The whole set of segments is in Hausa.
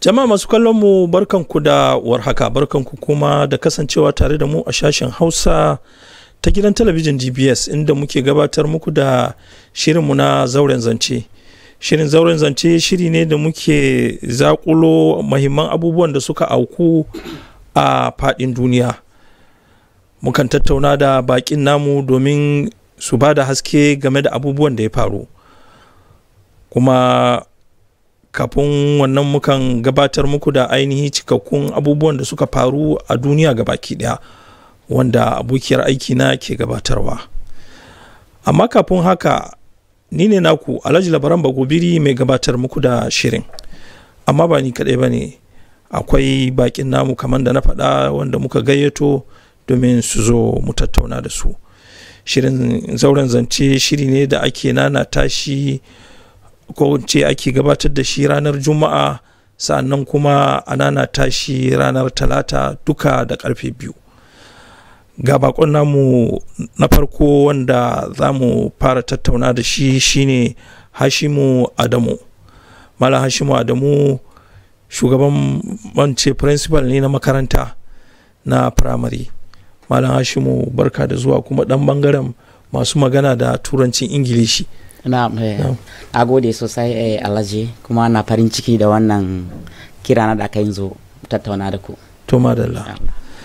Jama'a masu kallon mu barkanku da warhaka barkanku kuma da kasancewa tare da mu a sashen Hausa ta gidan talabijin DBS inda muke gabatar muku da shirinmu na zauren zance. Shirin zauren zance shiri ne da muke zakulo mahimman abubuwan da suka auku a faɗin duniya. Mukan tattauna da baƙin namu domin su ba da haske game da abubuwan da ya faru. Kuma kafin wannan mukan gabatar muku da ainihi cikakkun abubuwan da suka faru a duniya baki daya wanda abokiyar aikina ke gabatarwa amma kafin haka ni ne naku alhaji labaran bagobiri mai gabatar muku da shirin amma ba ni kaɗai ba ne akwai bakin namu kamar da na faɗa wanda muka gayyato domin su zo mu tattauna da su shirin zauren zance shiri ne da ake nana tashi ko ce ake gabatar da shi ranar juma'a sannan kuma anana tashi ranar talata duka da karfe biyu ga bakon namu na farko wanda za mu fara tattauna da shi shine hashimu adamu malam hashimu adamu shugaban mance principal ne na makaranta na firamare malam hashimu barka da zuwa kuma dan bangaren masu magana da turancin ingilishi na a gode sosai eh, alhaji kuma na farin ciki da wannan kira na da aka zo tattauna da ku to madalla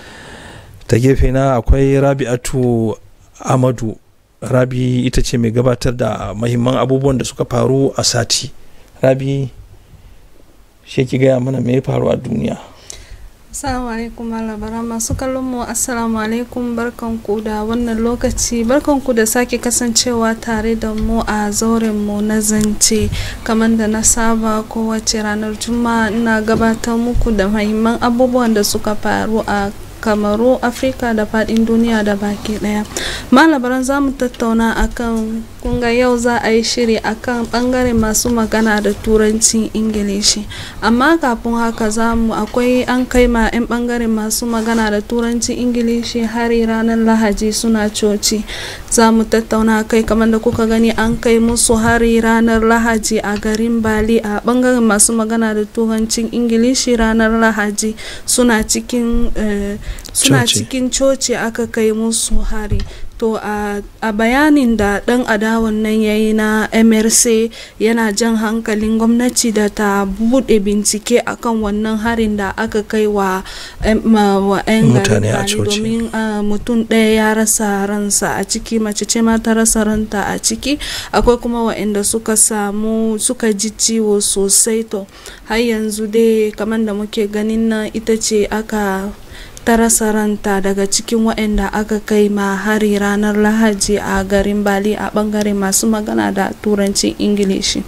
ta gefe na akwai rabi'atu amadu rabi ita ce mai gabatar da mahimman abubuwan da suka faru a sati rabi shi ki gaya mana me ya faru a duniya Assalamu alaikum labara masu kallon mu assalamu alaikum barkanku da wannan lokaci barkanku da sake kasancewa tare da mu a zauren mu na zance kamar da na saba kowace ranar juma'a ina gabatar muku da mahimman abubuwan da suka faru a kamaru afirka da fadin duniya da baki daya malabaran za mu tattauna akan kunga yau za a yi shiri akan bangaren masu magana da turancin ingilishi amma kafin haka za mu akwai an kai ma 'yan bangaren masu magana da turancin ingilishi hari ranar lahaji suna coci za mu tattauna kai kamar da kuka gani an kai musu hari ranar lahaji a garin bali a bangaren masu magana da turancin ingilishi ranar lahaji suna cikin uh, suna cikin coci aka kai musu hari to a, a bayanin da dan adawan nan ya yi na mrc yana jan hankalin gwamnati da ta bude bincike akan wannan harin da aka kai wa 'yan mutane a coci domin mutum ɗaya ya rasa ransa a ciki mace ce ma ta rasa ranta a ciki akwai kuma waɗanda suka samu suka ji ciwo sosai to har yanzu dai kamar da muke ganin nan ita ce aka ta rasa ranta daga cikin waɗanda aka kai ma hari ranar lahaji a garin bali a ɓangaren masu magana da turancin ingilishi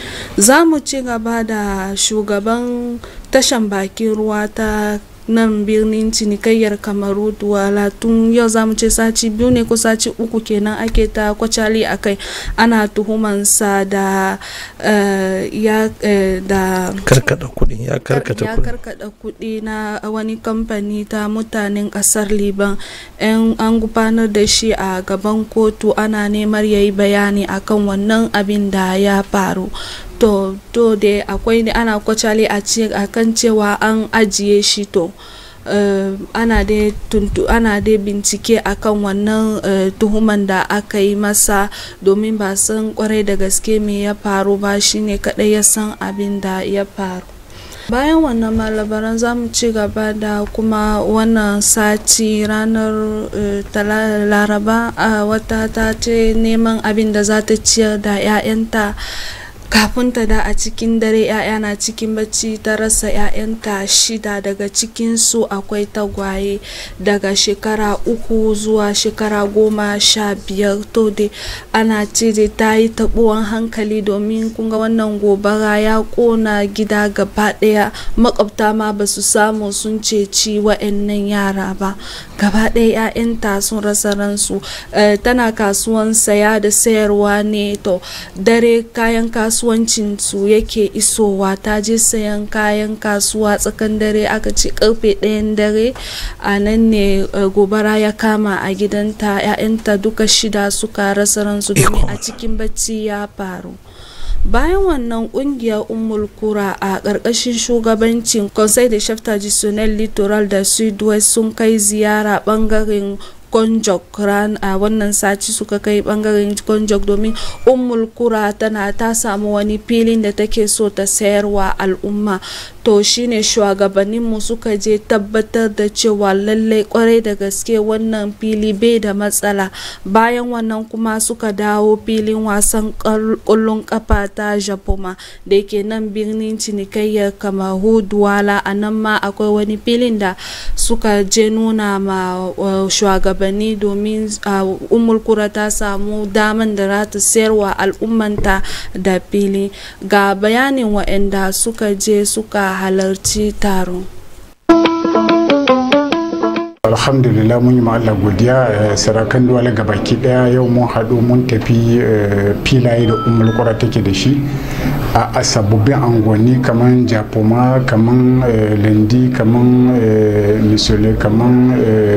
za mu ci gaba da shugaban tashan bakin ruwa ta nan birnin cinikayyar kamaru duwala tun yau za mu ce sati biyu ne ko sati uku kenan ake ta kwacali a kai ana tuhumansa da uh, ya uh, da karkada kuɗi ya karkata ya karkada kuɗi na wani kamfani ta mutanen ƙasar liban an gudanar da shi a gaban kotu ana neman ya yi bayani akan wannan abin da ya faru to to dai akwai ne ana kwacale a kan cewa an ajiye shi to Uh, ana dai ana dai bincike akan wannan uh, tuhuman da aka yi masa domin ba san kwarai da gaske me ya faru ba shine kadai ya san abin da ya faru bayan wannan malabaran za mu ci gaba da kuma wannan sati ranar uh, laraba a wata ta ce neman abin da za ta ciyar da 'ya'yanta kafin ta da a cikin dare ya'ya na cikin bacci ta rasa ya'yanta shida daga cikin su akwai tagwaye daga shekara uku zuwa shekara goma sha biyar to dai ana ce dai ta yi taɓuwan hankali domin kunga wannan gobara ya kona gida gaba ɗaya makwabta ma ba su samu sun ceci wa'annan yara ba gaba ɗaya 'ya'yanta sun rasa ransu tana kasuwan saya da sayarwa ne to dare kayan kasuwa kasuwancin su yake isowa ta je sayan kayan kasuwa tsakan dare aka ce karfe ɗayan dare a nan ne gobara ya kama a gidanta 'ya'yanta duka shida suka rasa ransu domin a cikin bacci ya faru bayan wannan kungiyar umul kura a ƙarƙashin shugabancin conseil de chef traditionnel littoral da sud-west sun kai ziyara bangaren konjok ran a wannan sati suka kai bangaren konjok domin ummul kura tana ta samu wani filin da take so ta sayarwa al'umma to shine shugabanninmu suka je tabbatar da cewa lallai kwarai da gaske wannan fili bai da matsala bayan wannan kuma suka dawo filin wasan kullun kafa ta japoma da ke nan birnin cinikayyar kamaru duwala a nan ma akwai wani filin da suka je nuna ma shugabanni domin umul kura ta samu daman da za ta sayarwa al'ummanta da fili ga bayanin waɗanda suka je suka halarci taron alhamdulillah mun yi ma Allah godiya sarakan duwala ga baki daya yau mun haɗu mun tafi filaye da umar kura take da shi a sababbin angonni kamar japoma kamar lendi kamar misole kamar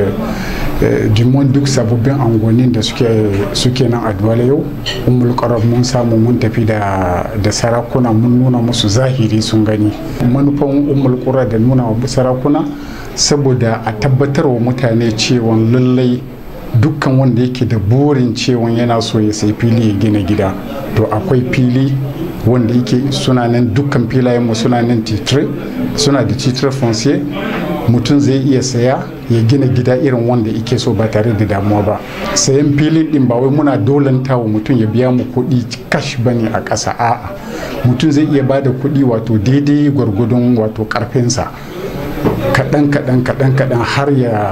jimon duk sababbin angonin da suke nan a duwala yau umul mun samu mun tafi da sarakuna mun nuna musu zahiri sun gani manufan umul da nuna wa sarakuna saboda a tabbatar wa mutane cewa lallai dukkan wanda yake da burin cewa yana so ya sai fili ya gina gida to akwai fili wanda yake suna nan dukkan filayen mu suna nan titre suna da titre foncier mutum zai iya saya ya gina gida irin wanda yake so ba tare da damuwa ba sayan filin din ba wai muna dolanta wa mutum ya biya mu kuɗi kash bane a ƙasa a'a mutum zai iya bada kuɗi wato daidai gwargwadon wato ƙarfinsa kaɗan kaɗan kaɗan kaɗan har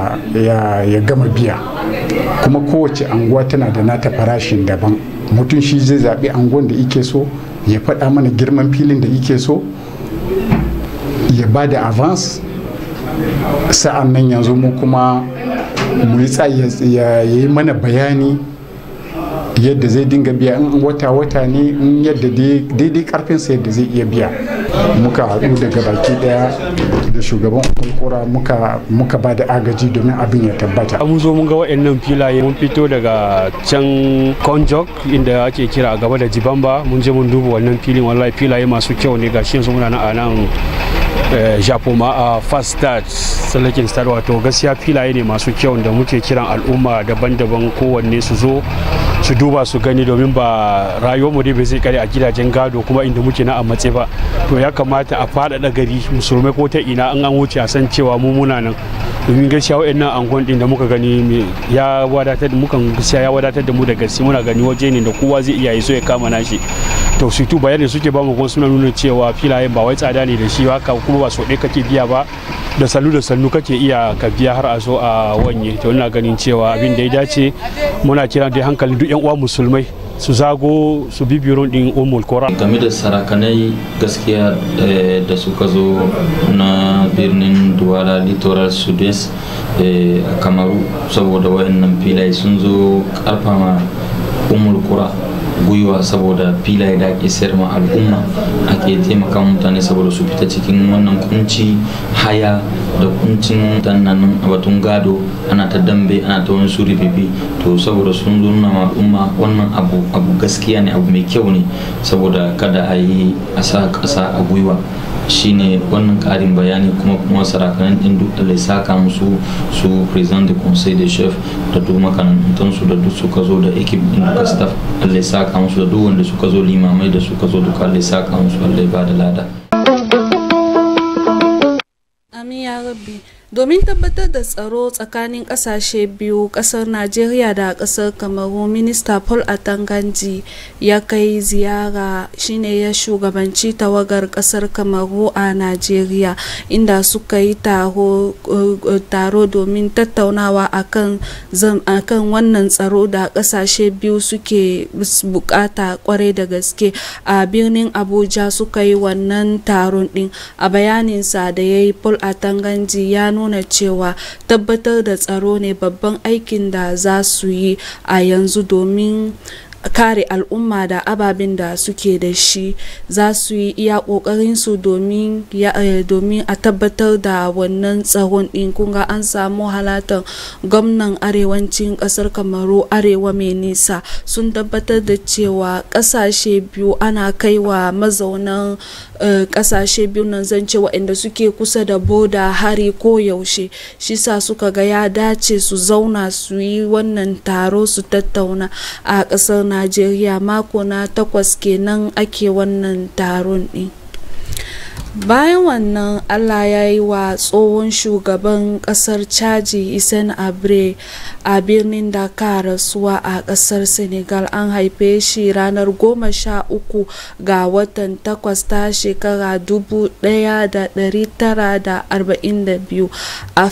ya gama biya kuma kowace anguwa tana da nata farashin daban mutum shi zai zaɓi anguwan da ike so ya faɗa mana girman filin da ike so ya ba da avance sa'an nan yanzu mu kuma mu yi ya yi mana bayani yadda zai dinga biya in wata-wata ne in yadda daidai karfinsa yadda zai iya biya muka haɗu daga baki daya da shugaban kura muka muka ba da agaji domin abin ya tabbata mun zo mun ga waɗannan filaye mun fito daga can konjok inda ake kira a gaba da jibamba mun je mun duba wannan filin wallahi filaye masu kyau ne gashi yanzu muna nan a nan japoma a fast start tsallakin start wato gaskiya filaye ne masu kyau da muke kiran al'umma daban-daban kowanne su zo su duba su gani domin ba rayuwar mu dai bai zai kare a gidajen gado kuma inda muke na a matse ba to ya kamata a faɗaɗa gari musulmai ko ta ina an an wuce a san cewa mu muna nan domin gaskiya wa'annan angon din da muka gani ya wadatar da mukan gaskiya ya wadatar da mu da gaske muna gani waje ne da kowa zai iya yi so ya kama nashi to su tu bayani suke ba mu kuma suna nuna cewa filayen ba wai tsada ne da shi haka kuma ba so ɗaya kake biya ba da sannu da sannu kake iya ka biya har a zo a wanye to ina ganin cewa abin da ya dace muna kira da hankalin duk yan uwa musulmai su zago su bi biron din umul kora game da sarakanai gaskiya da suka zo na birnin duwala littoral sudest a kamaru saboda wayannan filaye sun zo karfama umul kura gwiwa saboda filaye da ake sayar ma al'umma ake taimaka mutane saboda su fita cikin wannan kunci haya da kuncin tannanin a batun gado ana ta dambe ana ta wani suri bibi to saboda sun zo nuna ma al'umma wannan abu abu gaskiya ne abu mai kyau ne saboda kada a yi a sa ƙasa a gwiwa shine wannan karin bayani kuma kuma sarakanan din duk da saka musu su president de conseil de chef da duk makarantan su da duk suka zo da ekip din duka staff Allah saka musu da duk wanda suka zo limamai da suka zo duka Allah saka musu Allah ba da lada amin ya rabbi domin tabbatar da tsaro tsakanin kasashe biyu kasar najeriya da kasar kamaru minista paul atanganji ya kai ziyara shine ya shugabanci tawagar kasar kamaru a najeriya inda suka yi taro, taro domin tattaunawa akan, akan wannan tsaro da kasashe biyu suke bukata kwarai da gaske a birnin abuja suka yi wannan taron din a bayaninsa da ya yi paul atanganji ya nuna cewa tabbatar da tsaro ne babban aikin da za su yi a yanzu domin kare al'umma da ababen da suke da shi za su yi iya ƙoƙarinsu domin domin a tabbatar da wannan tsaron ɗin kunga an samu halatar gwamnan arewacin ƙasar kamaru arewa mai nisa sun tabbatar da cewa ƙasashe biyu ana kaiwa mazaunan ƙasashe biyu nan zance waɗanda suke kusa da boda hari ko yaushe shi sa suka ga ya dace su zauna su yi wannan taro su tattauna a ƙasar najeriya mako na takwas kenan ake wannan taron ɗin bayan wannan allah ya yi wa tsohon shugaban kasar caji isen abre a birnin dakar rasuwa a kasar senegal an haife shi ranar goma sha uku ga watan takwas ta shekara dubu daya da dari tara da arba'in da biyu a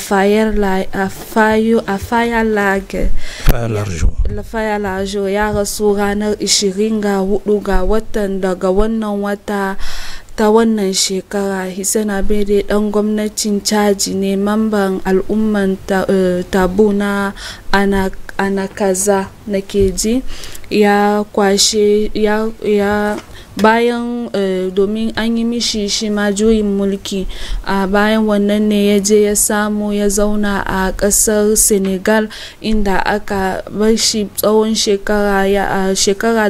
fayar lajo ya rasu ranar ishirin ga hudu ga watan daga wannan wata ta wannan shekara Hissène Abede dan gwamnatin caji ne mamban al'umman tabu na anakaza na keji ya kwashe ya, ya bayan uh, domin an yi mishi shi ma juyin mulki a uh, bayan wannan ne ya je ya samu ya zauna a ƙasar senegal inda aka bar shi tsawon shekara ya a uh, shekara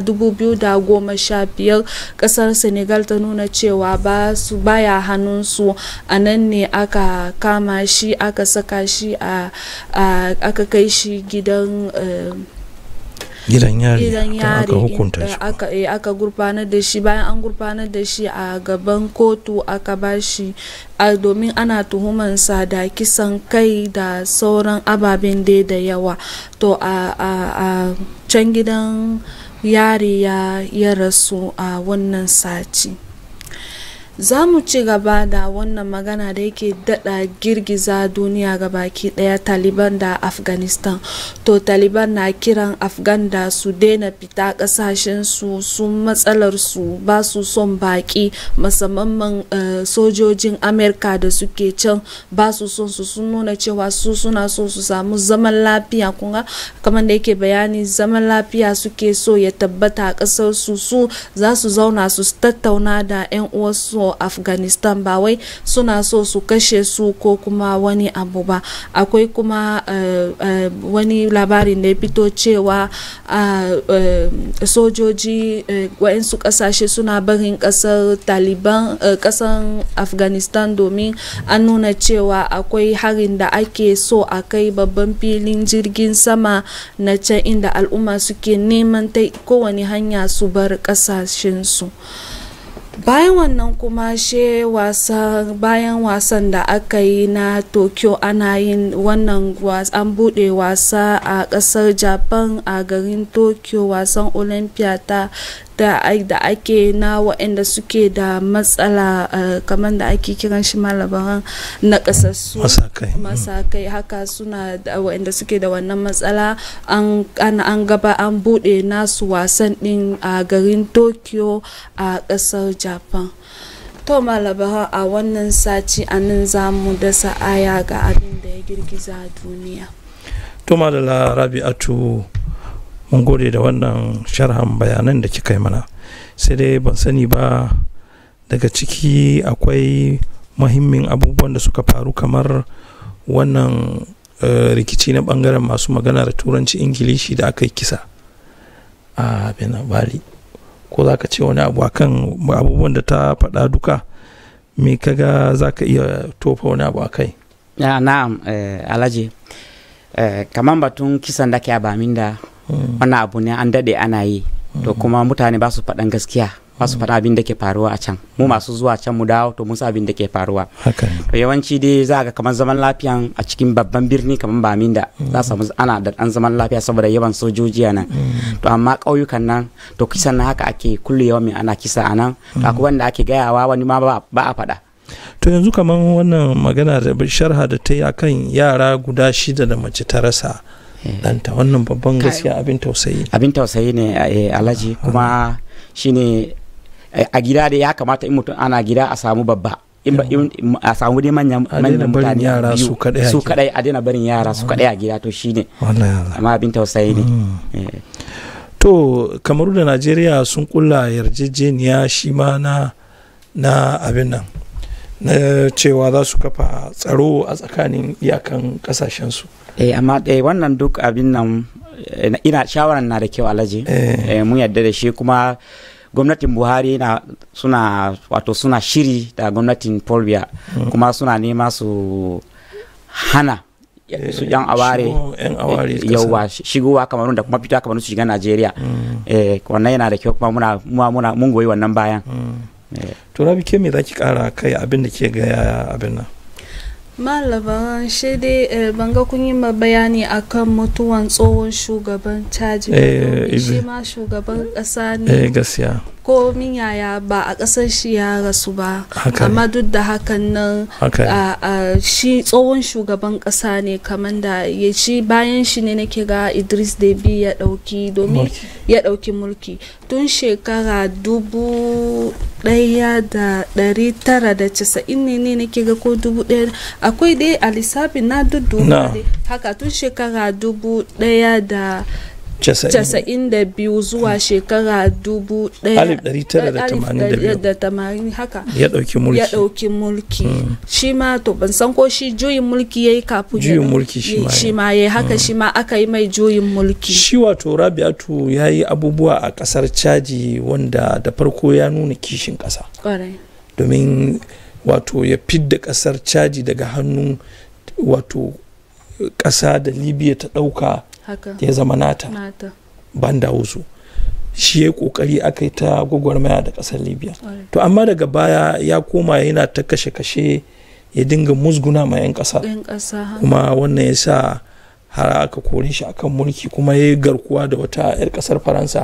2015 ƙasar senegal ta nuna cewa ba su baya hannunsu a nan ne aka kama shi aka saka shi a aka kai shi gidan gidan yari gidan yari aka hukunta shi aka eh, aka gurfanar da shi bayan an gurfanar da shi a gaban kotu aka ba shi domin ana tuhumansa da kisan kai da sauran ababen dai da yawa to a, a, a can gidan yari ya, ya rasu a wannan sati za mu ci gaba da wannan magana da yake dada girgiza duniya ga baki daya taliban da afghanistan to taliban na kiran afghan da su daina fita kasashen su sun matsalar su ba su son baki musamman uh, sojojin amerika da suke can ba su son su sun nuna cewa su suna so su samu zaman lafiya kunga kamar da yake bayani zaman lafiya suke so ya tabbata a kasar su su za su zauna su tattauna da 'yan uwarsu afghanistan ba wai suna so su kashe su ko kuma wani abu ba akwai kuma uh, uh, wani labarin da ya fito cewa uh, sojoji wa'insu kasashe suna barin kasar taliban kasan afghanistan domin an nuna cewa akwai harin da ake so a kai babban filin jirgin sama na can inda al'umma suke neman ta kowane hanya su bar kasashensu bayan wannan kuma she wasa bayan wasan da aka yi na tokyo ana yin wannan an bude wasa a kasar japan a garin tokyo wasan olympia ta da, da ake na waɗanda suke da matsala uh, kamar da ake kiran shi malabaran na ƙasassu masakai masakai haka suna da waɗanda suke da wannan matsala an, an, an gaba an buɗe nasu wasan ɗin a garin tokyo a ƙasar japan to malabaran a wannan sati a nan za mu dasa aya ga abin da ya girgiza duniya to malala rabi'atu mun gode da wannan sharhan bayanan da kika yi mana sai dai ban sani ba daga ciki akwai mahimmin abubuwan da suka faru kamar wannan uh, rikici na bangaren masu magana da turanci ingilishi da aka yi kisa a benin bali ko za ka ce wani abu akan abubuwan da ta faɗa duka me kaga za ka iya tofa wani abu a kai ya na'am eh, alhaji eh, kamar batun kisan da ke abamin da wannan abu ne an daɗe ana yi to kuma mutane ba su faɗan gaskiya ba su faɗa abin da ke faruwa a can mu masu zuwa can mu dawo to mun san abin da ke faruwa to yawanci dai za ga kamar zaman lafiyan a cikin babban birni kamar bamin da za samu ana da ɗan zaman lafiya saboda yawan sojoji a nan to amma ƙauyukan nan to kisan na haka ake kulle yawan mai ana kisa a nan to akwai wanda ake gayawa wani ma ba a faɗa to yanzu kamar wannan magana da sharha da ta yi akan yara guda shida da mace ta rasa danta wannan babban gaskiya abin tausayi abin tausayi ne alhaji kuma shine a gida da ya kamata in mutum ana gida a samu babba a samu dai manyan mutane yara su kadai su kadai a daina barin yara su kadai a gida to shine amma abin tausayi ne to kamaru da najeriya sun kulla yarjejeniya shi ma na na abin nan na cewa za su kafa tsaro a tsakanin iyakan kasashensu eh amma eh, wannan duk abin nan eh, ina shawaran na da kyau alhaji Eh. eh, mun yarda da shi kuma gwamnatin buhari na suna wato suna shiri da gwamnatin paul biya kuma suna nema su hana su yan aware Shigo yan aware eh, kasa. yauwa shi- shigowa kamarun da kuma fita kamarun su shiga najeriya eh, wannan yana da kyau kuma muna muna- muna mun goyi wannan bayan Eh, to rabi ke me zaki kara kai abin da ke ga yaya abin nan malaban shi dai eh, ban ga kun yi ma bayani akan mutuwan tsohon shugaban caji ba, Eh, domin shi izi. ma shugaban ƙasa eh ne gaskiya ko min yaya ba a ƙasar shi ya rasu ba Haka ne. amma duk da hakan nan haka ne. a a shi tsohon shugaban ƙasa ne kamar da ya shi bayan shi ne nake ga idris debi ya ɗauki domin Mulki. ya ɗauki mulki tun shekara dubu ɗaya da ɗari tara da casa'in ne ne nake ga ko dubu ɗaya akwai dai a lissafin na Na. dudduba dai haka tun shekara dubu ɗaya da Casa'in. casa'in da biyu zuwa shekara dubu ɗaya Alif ɗari tara da tamanin da biyu. da tamanin haka ya ɗauki mulki ya ɗauki mulki shi ma to ban san ko shi juyin mulki ya yi kafin ya Juyin ɗau- mulki shi ma ya shi ma ya yi haka shi ma aka yi mai juyin mulki shi wato rabi'atu ya yi abubuwa a ƙasar caji wanda da farko ya nuna kishin ƙasa kwarai domin wato ya fidda ƙasar caji daga hannun wato ƙasa da libya ta ɗauka haka ya zama nata nata banda wasu shi ya ƙoƙari aka yi ta gwagwarmaya da ƙasar libya kwarai to amma daga baya ya koma yana ta kashe-kashe ya dinga musguna ma 'yan ƙasa ɗan ƙasa haka kuma wannan ya sa har aka kore shi akan mulki kuma ya yi garkuwa da wata 'yar kasar faransa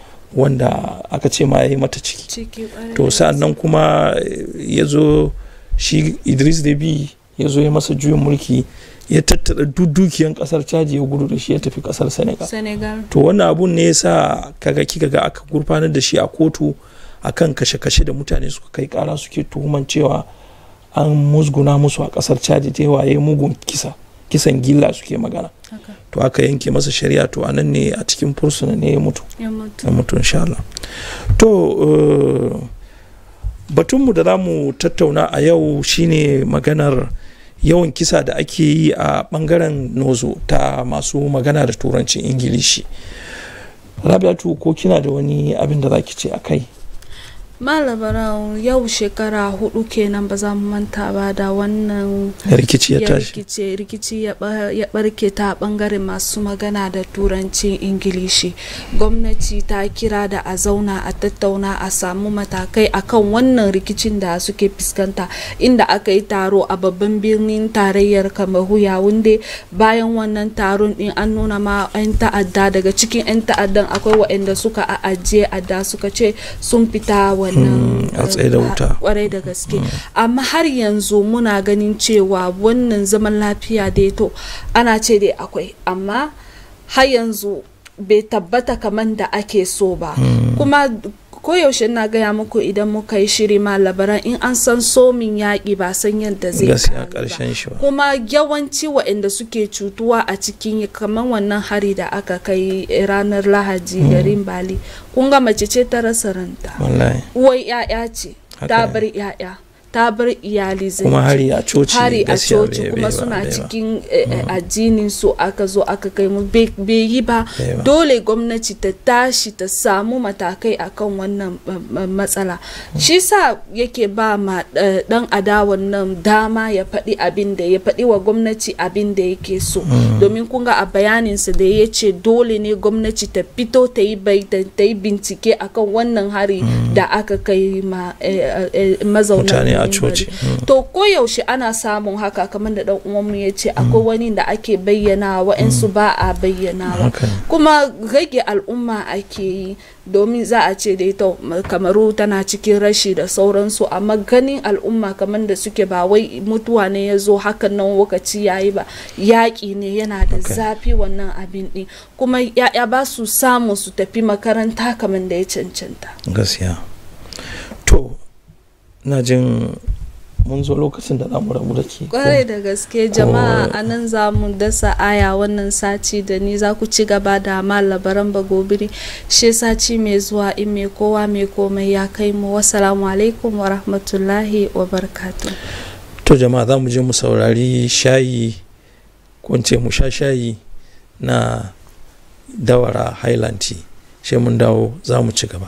wanda aka ce ma ya yi mata ciki ciki kwarai to sa'an nan kuma eh, ya zo shi idris debi ya zo ya masa juyin mulki ya tattara duk dukiyan kasar caji ya gudu da shi ya tafi kasar senegal senegal to wannan abun ne ya sa kaga kika ga aka gurfanar da shi a kotu akan kashe-kashe da mutane suka kai kara suke tuhuman cewa an musguna musu a kasar caji ta yawa ya yi mugun kisa kisan gilla suke magana haka to aka yanke masa shari'a to anan ne a cikin fursuna ne ya mutu ya mutu ya mutu insha Allah to eh, batunmu da za mu tattauna a yau shine maganar yawan kisa da ake yi a bangaren nozo ta masu magana da turancin ingilishi rabiatu ko kina da wani abin da za ki ce a kai malabaran yau shekara hudu kenan ba za mu manta ba da wannan rikici ya ya tashi rikice rikici ya ba- ya barke ta bangaren masu magana da turancin ingilishi gwamnati ta kira da a zauna a tattauna a samu matakai akan wannan rikicin da suke fuskanta inda aka yi taro a babban birnin tarayyar kamaru yawunde bayan wannan taron din an nuna ma 'yan ta'adda daga cikin 'yan ta'addan akwai waɗanda suka ajiye adda suka ce sun fita wannan Hmm, a tsaye da eh, wuta. kwarai da gaske amma har yanzu muna ganin cewa wannan zaman lafiya dai to ana ce dai akwai amma har yanzu bai tabbata kamar da ake so ba kuma koyaushe na gaya muku idan muka yi shiri ma labaran in an san somin yaƙi ba san yadda zai gaskiya kare ba. karshen shi ba kuma yawanci waɗanda suke cutuwa a cikin kamar wannan hari da aka kai ranar lahadi garin bali kun ga mace ce ta rasa ranta wallahi uwar 'ya'ya ce Haka ta ne. bar 'ya'ya ta bar iyali zai kuma hari a coci hari a gaskiya coci bai- kuma bai ba, suna bai ba. cikin eh, eh, addinin su aka zo aka kai mu bai bai yi ba Bai ba. dole gwamnati ta tashi ta samu matakai akan wannan eh, eh, matsala shi sa yake ba ma eh, dan adawan nan dama ya faɗi abin da ya faɗi wa gwamnati abin da yake so domin kun ga a bayaninsa da ya ce dole ne gwamnati ta fito ta yi bai- ta ta yi bincike akan wannan hari da aka kai ma eh, eh, eh, mazaunan mutane a garin coci Bari. to koyaushe ana samun haka kamar da dan uwanmu ya ce akwai wani da ake bayyana wa'ansu ba a bayyanawa Haka ne. kuma rage al'umma ake yi domin za a ce dai to kamaru tana cikin rashi da sauransu amma ganin al'umma kamar da suke ba wai mutuwa ne ya zo hakan nan lokaci yayi ba yaƙi ne yana da Okay. zafi wannan abin ɗin kuma ya'ya ba su samu su tafi makaranta kamar da ya cancanta gaskiya to na jin mun zo lokacin da za mu rabu da ke kwarai da gaske jama'a a nan za mu dasa aya wannan sati da ni za ku ci gaba da ma labaran bagobiri shi sati mai zuwa in mai kowa mai komai ya kai mu wasalamu alaikum wa rahmatullahi wa barkatu to jama'a za mu je mu saurari shayi ko in ce mu sha shayi na dawara highland tea sai mun dawo za mu ci gaba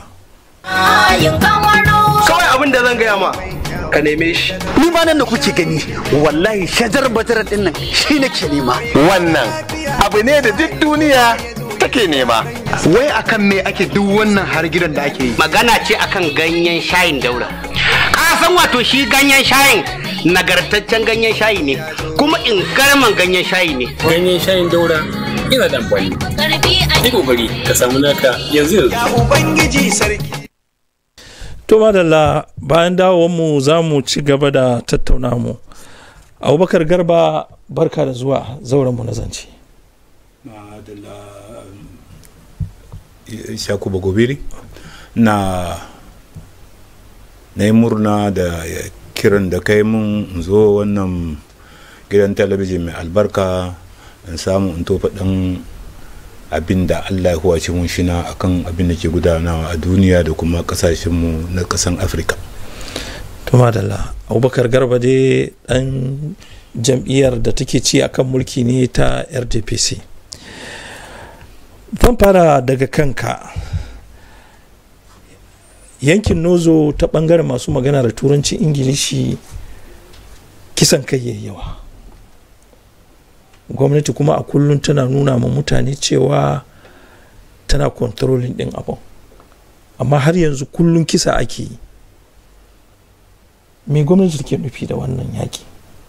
kawai abin da zan gaya ma ka neme shi ni ma nan da kuke gani wallahi shajar batar din nan shi nake nema wannan abu ne da duk duniya take nema wai akan me ake duk wannan har gidan da ake yi magana ce akan ganyen shayin daura ka san wato shi ganyen shayin nagartaccen ganyen shayi ne kuma in garman ganyen shayi ne ganyen shayin daura yana da amfani yi kokari ka samu naka yanzu yanzu ubangiji sarki to madalla bayan mu za mu ci gaba da tattauna mu abubakar garba barka da zuwa zauren mu na zance shaku bagobiri na na yi murna da kiran da kai mun in zo wannan gidan talabijin mai albarka in samu in tofa ɗan abin da allah ya huwace mun shina akan abin da ke gudanawa a duniya da kuma ƙasashenmu na ƙasan afirka to madalla abubakar garba dai dan jam'iyyar da take ci akan mulki ne ta rdpc zan fara daga kanka yankin nozo ta bangaren masu magana da turanci ingilishi kisan kai yayi yawa gwamnati kuma a kullum tana nuna ma mutane cewa tana kontrolin din abin amma har yanzu kullum kisa ake yi me gwamnati take nufi da wannan yaƙi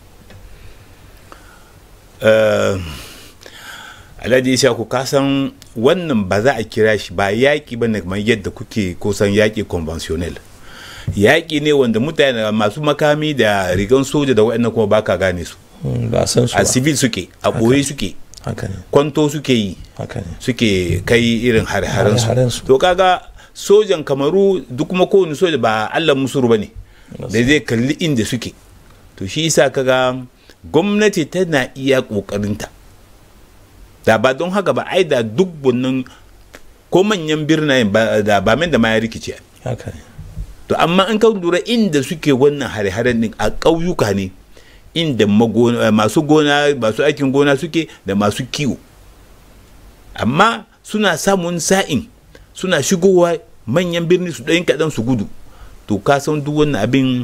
alhaji ishaku ka san wannan ba za a kira shi ba yaƙi ba ne kamar yadda kuke kusan yaƙi conventional yaƙi ne wanda mutane masu makami da rigan soja da waɗannan kuma baka gane su ba san su a civil suke a ɓoye suke kwanto suke yi suke kai irin hare-haren su to kaga sojan kamaru duk kuma kowane soja ba allah musuru ba ne da zai kalli inda suke to shi isa kaga gwamnati tana iya ƙoƙarinta da ba don haka ba ai da duk wannan ko manyan birnayen da ba min da ma ya rikice to amma in ka lura inda suke wannan hare-haren din a ƙauyuka ne inda masu gona masu aikin gona suke da masu kiwo amma suna samun sa'in suna shigowa manyan birni su ɗayin kaɗan su gudu to ka san duk wannan abin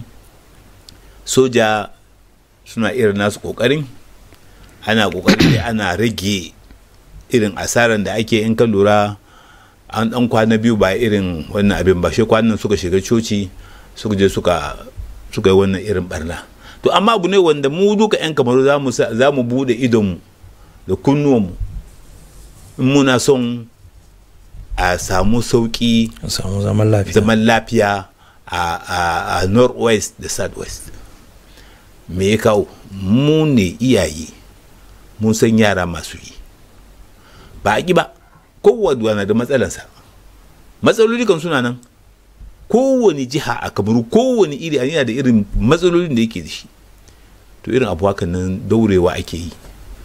soja suna irin nasu ƙoƙarin ana ƙoƙarin da ana rage irin asaran da ake in ka lura an ɗan kwana biyu ba irin wannan abin ba shi kwanan suka shiga coci suka je suka suka yi wannan irin barna to amma abu ne wanda mu duka 'yan kamaru za mu buɗe idonmu da kunnuwanmu in muna son a samu sauƙi a samu zaman lafiya zaman lafiya a, a, a northwest da southwest me ya kawo mu ne iyaye mun san yara masu yi ba a ƙi ba kowane na da matsalansa matsaloli kan suna nan kowane jiha a kamaru kowane iri yana da irin matsalolin da yake da shi to irin abu hakan nan daurewa ake yi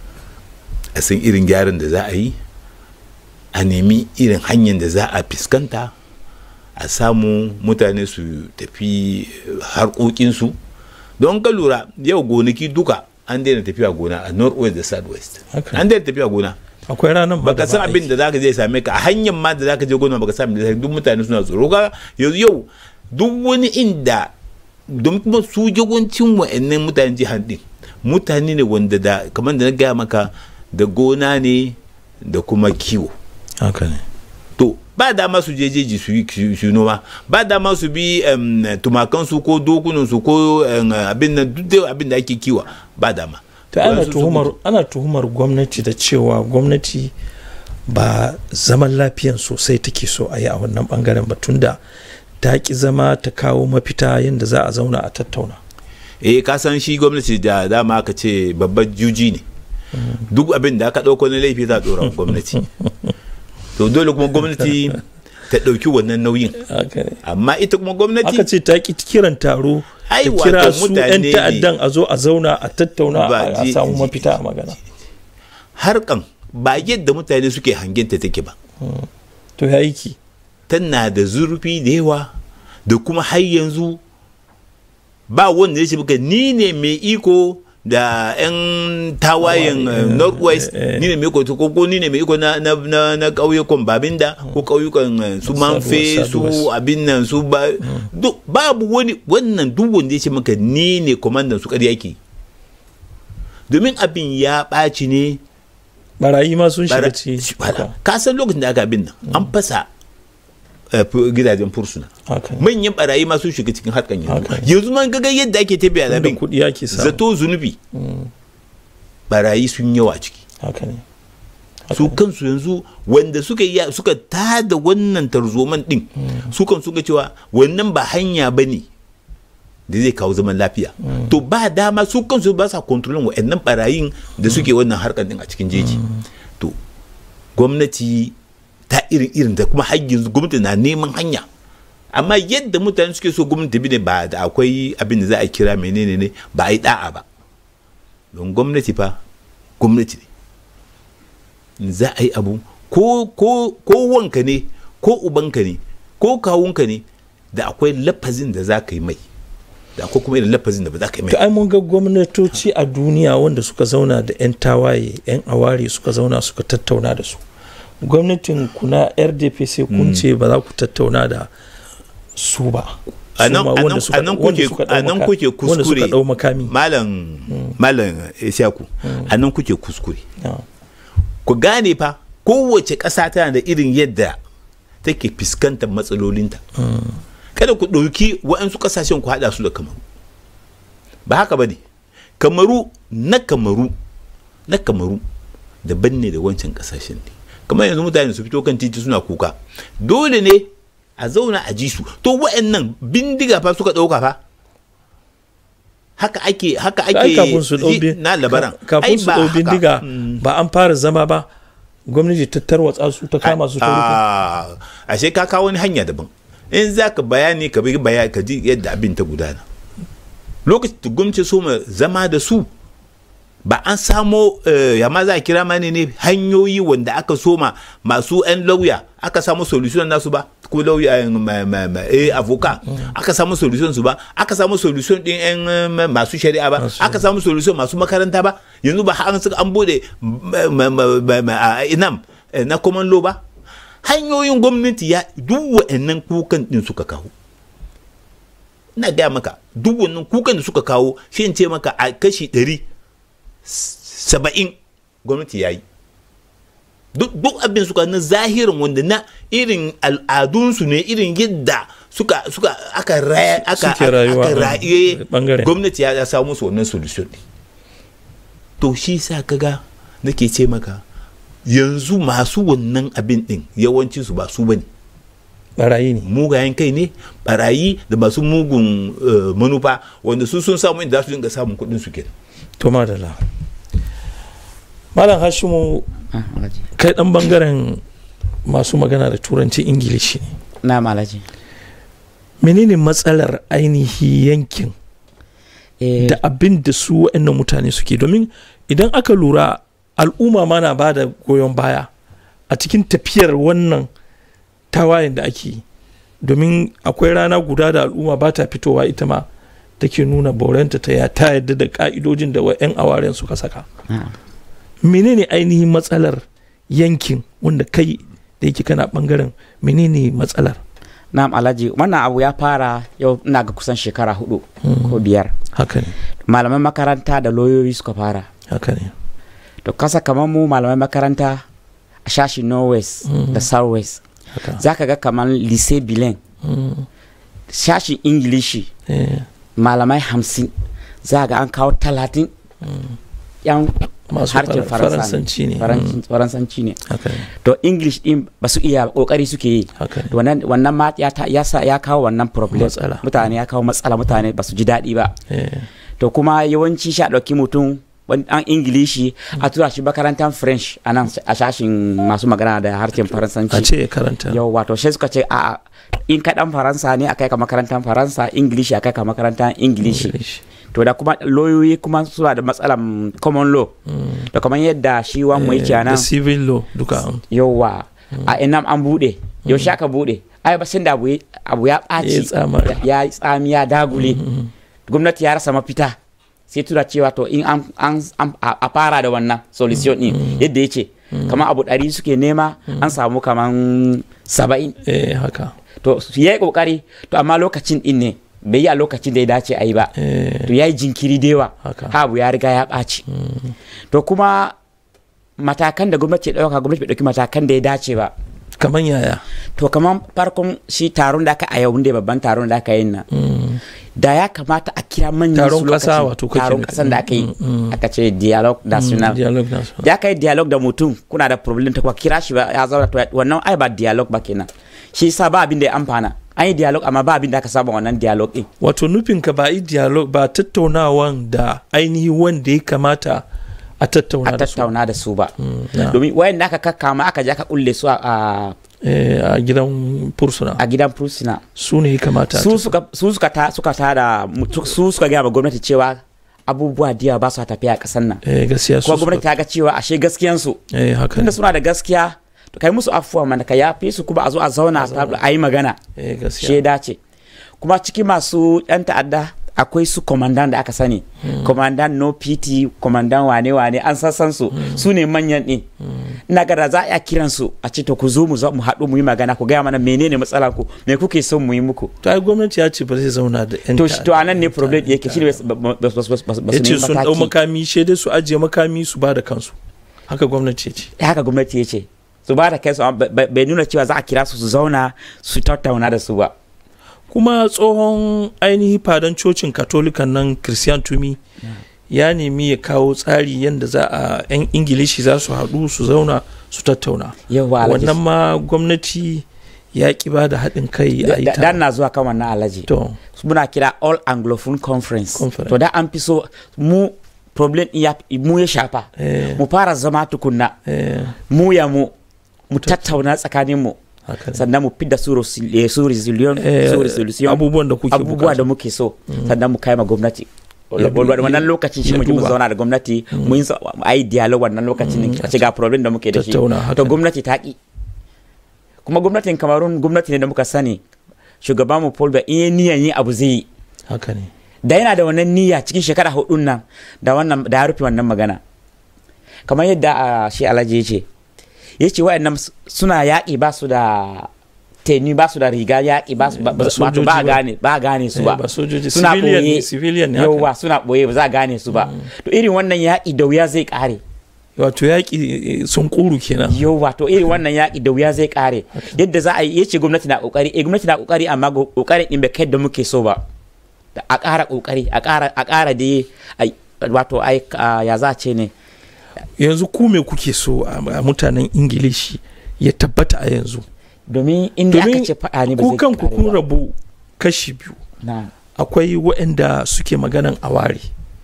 a san irin gyaran da za a yi a nemi irin hanyar da za a fuskanta a samu mutane su tafi harkokinsu don ka lura yau gonaki duka an daina tafiya gona a northwest da southwest an daina tafiya gona akwai ranar baka san abin da zaka je same ka a hanyar ma da zaka je gona baka san da duk mutane suna tsoro ga yanzu yau duk wani inda don kuma su yawancin wa'annan mutanen jihar din mutane ne wanda da kamar da na gaya maka da gona ne da kuma kiwo haka ne to ba dama su je jeji su yi su noma ba dama su bi tumakan su ko dokunan su ko abin nan duk abin da ake kiwa ba dama ta ana tuhumar ana tuhumar gwamnati da cewa gwamnati ba zaman lafiyan sosai take so a yi a wannan bangaren ba tunda ta ki zama ta kawo mafita yadda za a zauna a tattauna eh ka san shi gwamnati da dama aka ce babban juji ne duk abin da aka ɗauko na laifi za a ɗora gwamnati to dole kuma gwamnati ta ɗauki wannan nauyin amma ita kuma gwamnati aka ce ta ki kiran taro Ai, ta wato kira su mutane 'yan ne. ta'addan a zo a zauna a tattauna Ba, a a ji- samu ji- mafita a magana harkan ba yadda mutane suke hangenta take ba to ya yi ki tana da zurfi da yawa da kuma har yanzu ba wanda ya ce maka ni ne mai iko da 'yan tawayen eh, northwest ni ne mai iko ko ko ni ne mai iko na na na, na ƙauyukan babinda ko ƙauyukan eh, su manfe su Southwest. abin nan su ba duk babu wani wannan duk wanda ya ce maka ni ne komandan su ƙarya ke domin abin ya ɓaci ne barayi ma sun shiga Bara- ci Wala. ka san lokacin da aka abin nan an fasa eh, fu- gidajen fursuna haka ne. manyan barayi ma sun shiga cikin harkan yanzu Haka ne. yanzu man gaga yadda ake tafiya da Inda abin kuɗi ake samu zato zunubi barayi sun yawa ciki haka ne su kansu yanzu wanda suka yi suka tada wannan tarzoman din su kan suka cewa wannan ba hanya ba ne da zai kawo zaman lafiya to ba dama su kansu ba sa kontrolin wa'annan barayin da suke wannan harkar din a cikin jeji to gwamnati ta irin irin da kuma har yanzu gwamnati na neman hanya amma yadda mutane suke so gwamnati bi ne ba da akwai abin da za a kira menene ne ba a yi da'a ba don gwamnati fa gwamnati ne za a yi abu ko ko ko wanka ne ko ubanka ne ko kawunka ne da akwai lafazin da za ka yi mai da akwai kuma irin lafazin da ba za ka yi mai to ai mun ga gwamnatoci a duniya wanda suka zauna da 'yan tawaye 'yan aware suka zauna suka tattauna da su gwamnatin kuna rdp sai kun ce ba za ku tattauna da su ba a Su nan ma a wanda nan- suka- a nan wanda kuke suka ɗau a nan maka- kuke wanda suka kuskure ɗau makami malam malam Isiyaku a nan kuke kuskure ku gane fa kowace ƙasa tana da irin yadda take fuskantar matsalolinta kada ku ɗauki waɗansu ƙasashen ku haɗa su da kamaru ba haka ba ne kamaru na kamaru na kamaru daban ne da wancan ƙasashen ne kamar yanzu mutane su fito kan titi suna kuka dole ne a zauna a ji su to waɗannan bindiga fa suka ɗauka fa haka ake haka ai ake kafin su ɗau ji- bin- na labaran ka- Ai, kafin su ba ɗau haka. bindiga ba an fara zama ba gwamnati ta tarwatsa su ta kama su ta rufe Ah, ashe ka kawo wani hanya daban in za ka bayani ka bi bayani ka ji yadda abin ta gudana lokacin da gwamnati so ma zama da su ba an samo eh, ya ma za a kira mani ne hanyoyi wanda aka soma masu 'yan lauya aka samu solution nasu ba ko lauya eh, ma- ma- ma- eh, avoka aka samu solution su ba aka samu solution din 'yan eh, ma- masu shari'a ba aka samu solution masu makaranta ba yanzu ba an suka an bude ma- ma- ma- ma- ma- a inam eh, na common law ba hanyoyin gwamnati ya duk wa'annan kukan din suka kawo ina gaya maka duk wannan kukan da suka kawo shi in ce maka a kashi ɗari saba'in gwamnati ya yi duk duk abin suka na zahirin wanda na irin al'adunsu ne irin yadda suka suka aka raya aka Suke rayuwa aka a raye bangaren. gwamnati ya ya samu musu wannan solution ne to shi sa kaga nake ce maka yanzu masu wannan abin din yawancin su ba su bane barayi ne mugayen kai ne barayi da masu mugun eh, manufa wanda su sun samu inda za su dinga samun kuɗin su kenan to madalla malam hashimu Ah, Alhaji. kai dan bangaren masu magana da turanci ingilishi ne na malaji menene matsalar ainihi yankin da abin da su waɗannan mutane suke domin idan aka lura al'umma ma na ba da goyon baya a cikin tafiyar wannan tawayen da ake yi domin akwai rana guda da al'umma ba ta fitowa ita ma take nuna baurenta ta ya ta yadda da ka'idojin da 'yan awaren suka saka menene ainihin matsalar yankin wanda kai da yake kana bangaren menene matsalar na'am alhaji wannan abu ya fara yau ina ga kusan shekara hudu ko biyar haka ne malaman makaranta da lauyoyi suka fara haka ne to kasa kamar mu malaman makaranta a shashi northwest da southwest za ka ga kamar lycée bilen shashin ingilishi malamai hamsin za ga an kawo talatin yan Masu harshen fara- Faransa Faransanci ne. Faran- Mm. faransanci ne haka ne to english din ba su iya kokari suke yi haka ne wannan wannan ma ya, ta- ya, sa, ya kawo wannan problem Matsala. mutane ya kawo matsala mutane ba su ji daɗi ba Eh, to kuma yawanci sha ɗauki mutum an ingilishi a tura shi makarantar french a nan a shashin masu magana da harshen faransanci a ce karanta yau wato sai suka ce a in ka dan faransa ne a kai ka makarantar faransa ingilishi a kai ka makarantar ingilishi to da kuma lauyoyi kuma suna da matsalan common law da kamar yadda shi wan mu yake nan da civil law duka yauwa a inam an bude yaushe aka bude ai ba sun da abu ya ɓaci ya yi tsami ya dagule gwamnati ya rasa mafita sai tura cewa to in an a fara da wannan solution din yadda ya ce kamar abu ɗari suke nema an samu kamar saba'in eh haka to ya yi ƙoƙari to amma lokacin din ne bai yi a lokacin da ya dace a yi ba to ya yi jinkiri da yawa abu ya riga ya ɓaci to kuma matakan da gwamnati ya ɗauka gwamnati bai ɗauki matakan da ya dace ba kamar yaya to kamar farkon shi taron da aka a yau da babban taron da aka yi nan da ya kamata a kira manyan taron kasa wato taron kasan da aka yi aka ce dialogue national da aka yi dialogue da mutum kuna da problem ta kuma kira shi ba ya zauna to wannan ai ba dialogue ba kenan shi yasa ba abin da ya amfana an yi dialogue amma ba abin da aka saba wannan dialogue din wato nufin ka ba yi dialogue ba tattaunawan da ainihi wanda ya kamata a tattauna da su a tattauna da su ba domin wayan da aka kakkama aka je aka kulle su a a gidan fursuna a gidan fursuna su ne kamata su suka su suka ta suka ta da su suka ga ba gwamnati cewa abubuwa diya ba su tafiya a kasan nan eh gaskiya su gwamnati ta ga cewa ashe gaskiyan su eh haka tunda suna da gaskiya to kai musu afuwa mana ka yafe su kuma a zo a zauna a yi magana eh gaskiya sheda ce kuma cikin masu yan ta'adda akwai su komandan da aka sani komandan no pt komandan wane wane an sassan su su ne manyan din ina ga za a kiran su a ce to ku zo mu mu haɗu mu yi magana ku gaya mana menene matsalar ku me kuke son mu yi muku to ai gwamnati ya ce ba zai zauna da yan to to anan ne problem yake shi ne ba su ya ce sun dau makami shaidai su ajiye makami su ba da kansu haka gwamnati ya ce haka gwamnati ya ce su ba da kansu bai nuna cewa za a kira su su zauna su tattauna da su ba kuma tsohon ainihi fadan cocin katolikan nan christian tumi ya nemi ya kawo tsari yadda za a 'yan ingilishi za su haɗu su zauna su tattauna wannan ma gwamnati ya ki ba da haɗin kai a ita dan na zuwa kan wannan alaji to muna kira all anglophone conference, to da an fi so mu problem ya mu ya shafa mu fara zama tukunna mu ya mu mu tattauna tsakanin mu sannan mu fidda su resolution abubuwan da kuke abubuwa da muke so sannan mu kai ma gwamnati wannan lokacin shi mu zauna da gwamnati mu yi ayi dialogue wannan lokacin a ce ga problem da muke da shi to gwamnati ta ki kuma gwamnatin kamarun gwamnati ne da muka sani shugaban mu Paul in yi niyan yi abu zai yi haka ne da yana da wannan niyya cikin shekara hudun nan da wannan da ya rufe wannan magana kamar yadda shi alhaji ya ce ya ce wa'annan suna yaƙi ba su da teni ba su da riga yaƙi ba su ba gane ba gane su ba suna ɓoye yauwa suna ɓoye ba za a gane su ba to irin wannan yaƙi da wuya zai ƙare wato yaƙi sun ƙuru kenan yauwa to irin wannan yaƙi da wuya zai ƙare yadda za a yi yace gwamnati na ƙoƙari eh gwamnati na ƙoƙari amma ƙoƙarin ɗin bai kai da muke so ba a ƙara ƙoƙari a ƙara a ƙara da wato ai ya za a ce ne yanzu ku me kuke so a mutanen ingilishi ya tabbata a yanzu domin inda aka ce faɗa ne ba zai kanku kun rabu kashi biyu akwai waɗanda suke maganan aware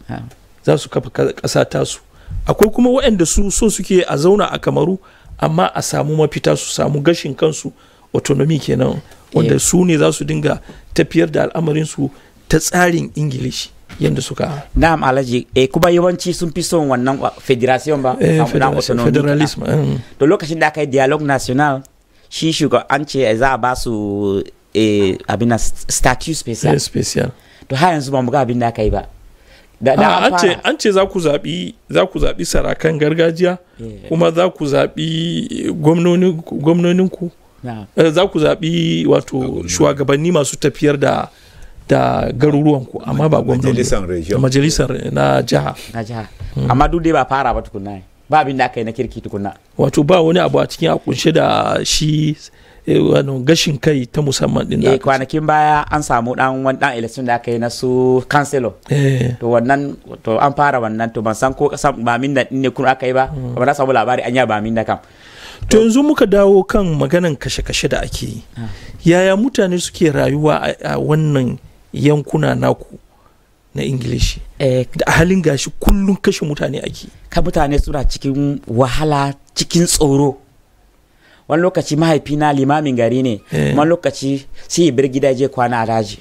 za su kafa ƙasa tasu akwai kuma waɗanda su so suke a zauna a kamaru amma a samu mafita su samu gashin kansu autonomy kenan wanda su ne za su dinga tafiyar da al'amarinsu ta tsarin ingilishi yadda suka na'am alhaji eh kuma yawanci sun fi son wannan federation ba eh, federalism to lokacin da aka yi dialogue national shi shugaban an ce za a ba su eh, abin na statue special eh, special to har yanzu ba mu ga abin da aka yi ba da, da an ce an ce za ku zaɓi za ku zaɓi sarakan gargajiya yeah. kuma za ku zaɓi gwamnonin ku yeah. za ku zaɓi wato shugabanni masu tafiyar da da garuruwanku amma ba gwamnati da majalisar na jiha na jiha amma duk dai ba fara ba tukunna ba abin da aka yi na kirki tukunna wato ba wani abu a cikin a kunshe da shi wani gashin kai ta musamman din eh kwanakin baya an samu dan wani dan election da aka yi na su councilor to wannan to an fara wannan to ban san ko kasan ba min da ne kun aka yi ba ba na samu labari an ya ba min da kam to yanzu muka dawo kan maganan kashe-kashe da ake yi yaya mutane suke rayuwa a wannan yankuna naku na ingilishi da halin gashi kullum kashe mutane ake ka mutane suna cikin wahala cikin tsoro wani lokaci mahaifina limamin gari ne wani lokaci sai ya bar gida je kwana a daji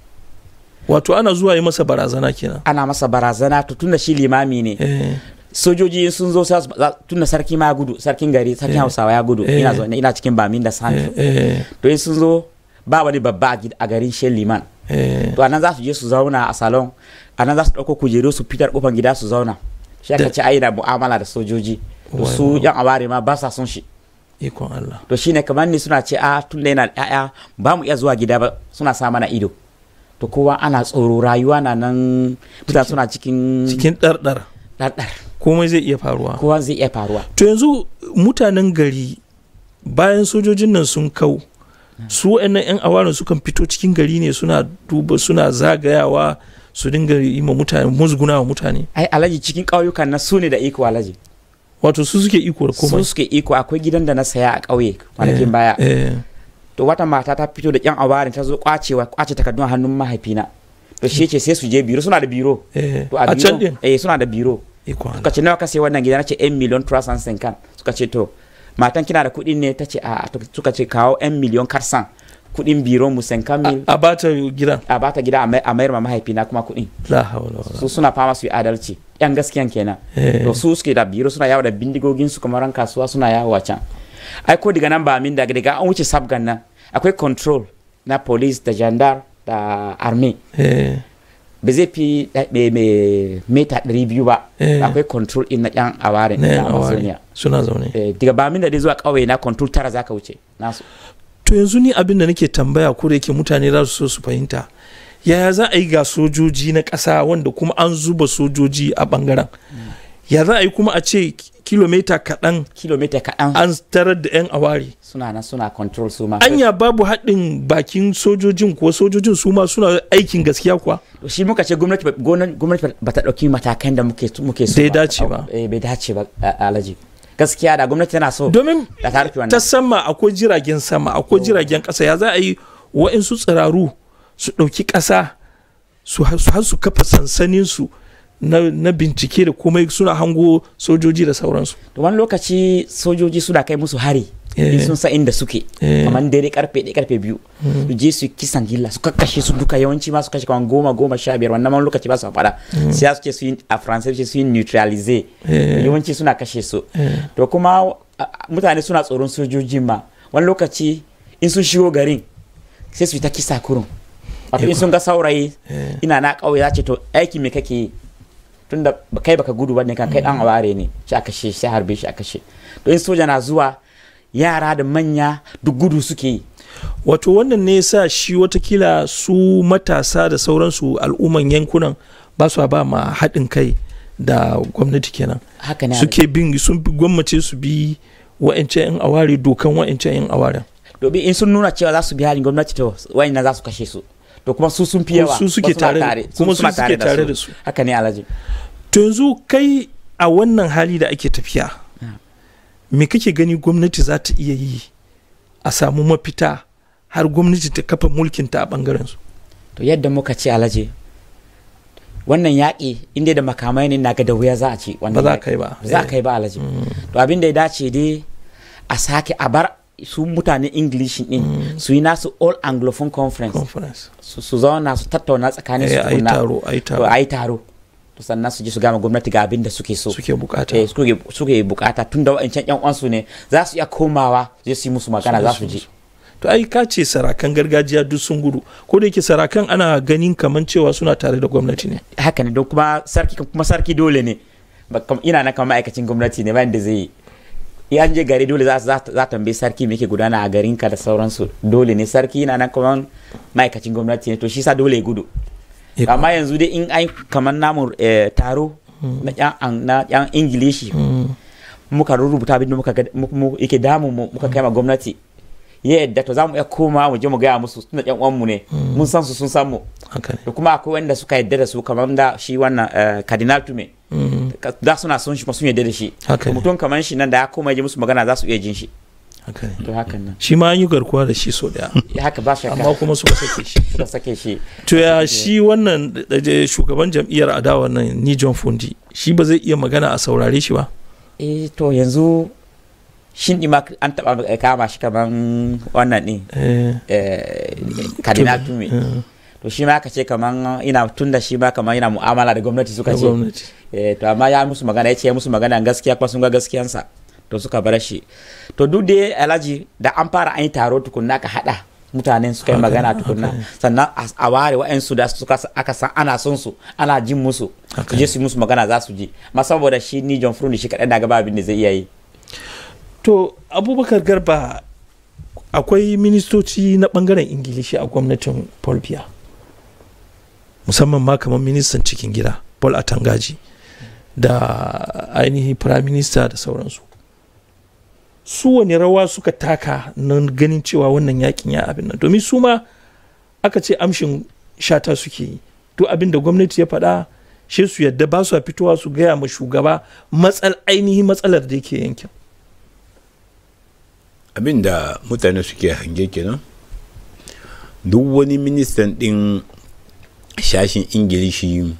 wato ana zuwa yi masa barazana kenan ana masa barazana to tunda shi limami ne sojoji sun zo tunda sarki ma gudu sarkin gari sarkin hausawa ya gudu ina zo ina cikin bamin da santo to in sun zo ba wani babba a garin shen liman to anan za su je su zauna a salon anan za su ɗauko kujeru su fitar kofar gida su zauna shi aka ce ai na mu'amala da sojoji to su yan aware ma ba sa son shi ikon Allah to shine kamar ni suna ce a tun da yana ƴaƴa ba mu iya zuwa gida ba suna sa mana ido to kowa ana tsoro rayuwa na nan mutane suna cikin cikin ɗarɗar ɗarɗar komai zai iya faruwa kowa zai iya faruwa to yanzu mutanen gari bayan sojojin nan sun kau su wa'annan 'yan awarin sukan fito cikin gari ne suna duba suna zagayawa su dinga yi ma mutane musguna wa mutane ai alaji cikin ƙauyukan na su ne da iko alaji wato su suke iko da komai su suke iko akwai gidan da na saya a ƙauye kwanakin baya to wata mata ta fito da 'yan awarin ta zo kwacewa kwace takardun hannun mahaifina to shi ce sai su je biro suna da biro to a can din eh suna da biro suka ce nawa ka sai wannan gida na ce 1 miliyon trust and kan suka ce to matan kina da kuɗin ne ta ce a suka ce kawo 'yan miliyon karsan kuɗin biro mu san mil a bata gida a bata gida a mayar ma mahaifina kuma kuɗin la hawla wala su suna fama su yi adalci yan gaskiyan kenan to su suke da biro suna yawo da bindigogin su kamar ran kasuwa suna yawo a can ai ko daga nan ba min daga daga an wuce sabgan nan akwai control na police da jandar da army ba zai fi meta ɗari biyu ba akwai control in na yan aware na amazonia suna zaune daga ba min da dai zuwa ƙauye na control tara zaka wuce nasu to yanzu ni abin da nake tambaya ko da yake mutane za su so su fahimta yaya za a yi ga sojoji na ƙasa wanda kuma an zuba sojoji a ɓangaren ya za a yi kuma a ce kilomita kaɗan kilomita kaɗan an tarar da 'yan aware suna nan suna control su ma anya babu haɗin bakin sojojin kuwa sojojin su ma suna aikin gaskiya kuwa shi muka ce gwamnati gwamnati ba ta ɗauki matakan da muke muke so bai dace ba bai dace ba alaji gaskiya da gwamnati tana so domin ta sama akwai jiragen sama akwai jiragen ƙasa ya za a yi wa'insu tsiraru su ɗauki ƙasa su har su kafa sansaninsu na, na bincike da komai suna hango sojoji da sauransu da wani lokaci sojoji suna kai musu hari in sun sa inda suke kamar dare karfe ɗaya karfe biyu su je su kisan gilla su kakkashe su duka yawanci ma su kashe kamar goma goma sha biyar wannan wani lokaci ba su faɗa sai su ce su yi a faransai su yi neutralize yawanci suna kashe su to kuma mutane suna tsoron sojojin ma wani lokaci in sun shigo garin sai su yi ta kisa kurun wato in sun ga saurayi ina na ƙauye za ce to aiki me kake yi tunda kai baka gudu bane kan kai dan aware ne shi aka she sai harbe shi aka she to in soja na zuwa yara da manya duk gudu suke yi wato wannan ne yasa shi watakila su matasa da sauransu al'umman yankunan ba su ba ma haɗin kai da gwamnati kenan haka ne suke bin sun gwammace su bi wa'ancan yan aware dokan wa'ancan yan awaren domin in sun nuna cewa za su bi halin gwamnati to wa'annan za su kashe su to kuma su sun fi yawa su suke tare kuma su suke tare da su haka ne alhaji to yanzu kai a wannan hali da ake tafiya me kake gani gwamnati za ta iya yi a samu mafita har gwamnati ta kafa mulkinta a bangaren su to yadda muka ce alhaji wannan yaƙi inda da makamai ne naga da wuya za a ci ba za ka yi ba za ka yi ba alhaji to abin da ya dace dai a sake a bar su mutane english din mm. su yi nasu all anglophone conference, conference. su zauna su tattauna tsakanin su a yi taro a yi taro to sannan su je su gama gwamnati ga abin da suke so suke bukata eh, suke, suke bukata tun da wa'ancan yan uwansu ne za su iya komawa zai su yi musu magana za su je to ai ka ce sarakan gargajiya duk sun gudu ko da yake sarakan ana ganin kaman cewa suna tare da gwamnati ne haka ne don kuma sarki kuma sarki dole ne ina na kama ma'aikacin gwamnati ne bayan da zai yi an je gari dole za ta tambayi sarki me ke gudana a garin ka da sauransu dole ne sarki yana nan kamar ma'aikacin gwamnati ne to shi sa dole ya gudu amma yanzu dai in ai kamar namu taro na yan ingilishi muka rubuta abin da muka yake damu mu muka kai ma gwamnati ya yadda to za mu iya koma mu je mu gaya musu tunda yan uwanmu ne mun san su sun san mu da kuma akwai wanda suka yadda da su kamar da shi wannan cardinal tume da suna son shi kuma sun yadda da shi mutum kamar shi nan da ya koma ji musu magana za su iya jin shi to hakan nan shi ma an yi garkuwa da shi so daya ya haka ba shakka amma kuma suka sake shi suka sake shi to ya shi wannan shugaban jam'iyyar adawa nan ni John Fundi shi ba zai iya magana a saurare shi ba eh to yanzu shin ma an taba kama shi kaman wannan din kadina tume to shi ma aka ce kaman ina tun da shi ma kaman yana mu'amala da gwamnati suka ce to amma ya musu magana ya ce musu magana gaskiya kuma sun ga gaskiyansa to suka bar shi to duk da alhaji da an fara an yi taro tukunna ka hada mutanen suka yi magana tukunna sannan a ware wa'ansu da suka aka san ana son su ana jin musu su je su musu magana za su ji ma saboda shi ni John Frundi shi kaɗai na gaba abin da zai iya yi to abubakar garba akwai ministoci na bangaren ingilishi a gwamnatin paul biya musamman ma kamar ministan cikin gida paul atangaji da ainihin prime minister da sauransu su wani rawa suka taka nan ganin cewa wannan yakin ya abin nan domin su ma aka ce amshin shata suke yi duk abin da gwamnati ya faɗa shi su yadda ba su fitowa su gaya ma shugaba matsal ainihin matsalar da yake yankin abin da mutane suke hange kenan duk wani ministan ɗin shashin ingilishi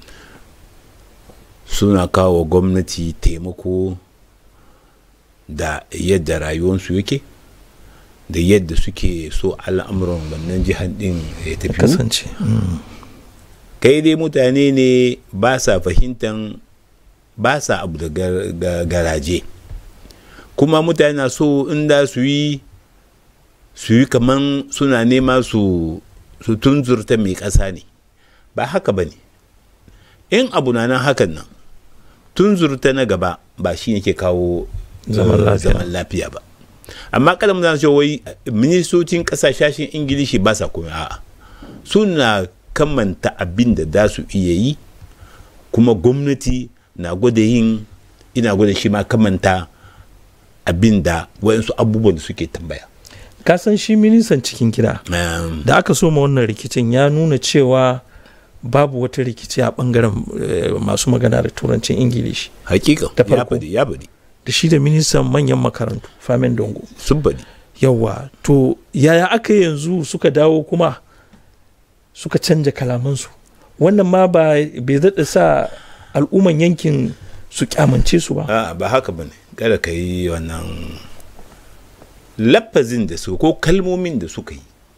suna kawo gwamnati taimako da yadda rayuwarsu yake da yadda suke so al'amuran wannan jihar ɗin ya tafi kasance kai dai mutane ne ba sa fahimtan ba sa abu da garaje kuma mutane na so inda su yi su yi kaman suna nema su su tunzurta mai ƙasa ne ba haka ba ne in abu na nan hakan nan tunzurta na gaba ba shi ne ke kawo zaman lafiya ba amma kada mutane ce wai ministocin ƙasashen ingilishi ba sa komai a'a suna kamanta abin da za su iya yi kuma gwamnati na gwada yin ina gwada shi ma kamanta abin da wayansu abubuwan da suke tambaya kasan shi ministan cikin gida da aka soma wannan rikicin ya nuna cewa babu wata rikici a bangaren masu magana da turancin ingilishi hakika da farko ya bari da shi da ministan manyan makarantu famin dongo sun bari yawa to yaya aka yanzu suka dawo kuma suka canja kalamansu wannan ma ba bai daɗa sa al'umman yankin su kyamance su ba a ba haka ba ne kada ka yi wannan lafazin da su ko kalmomin da suka yi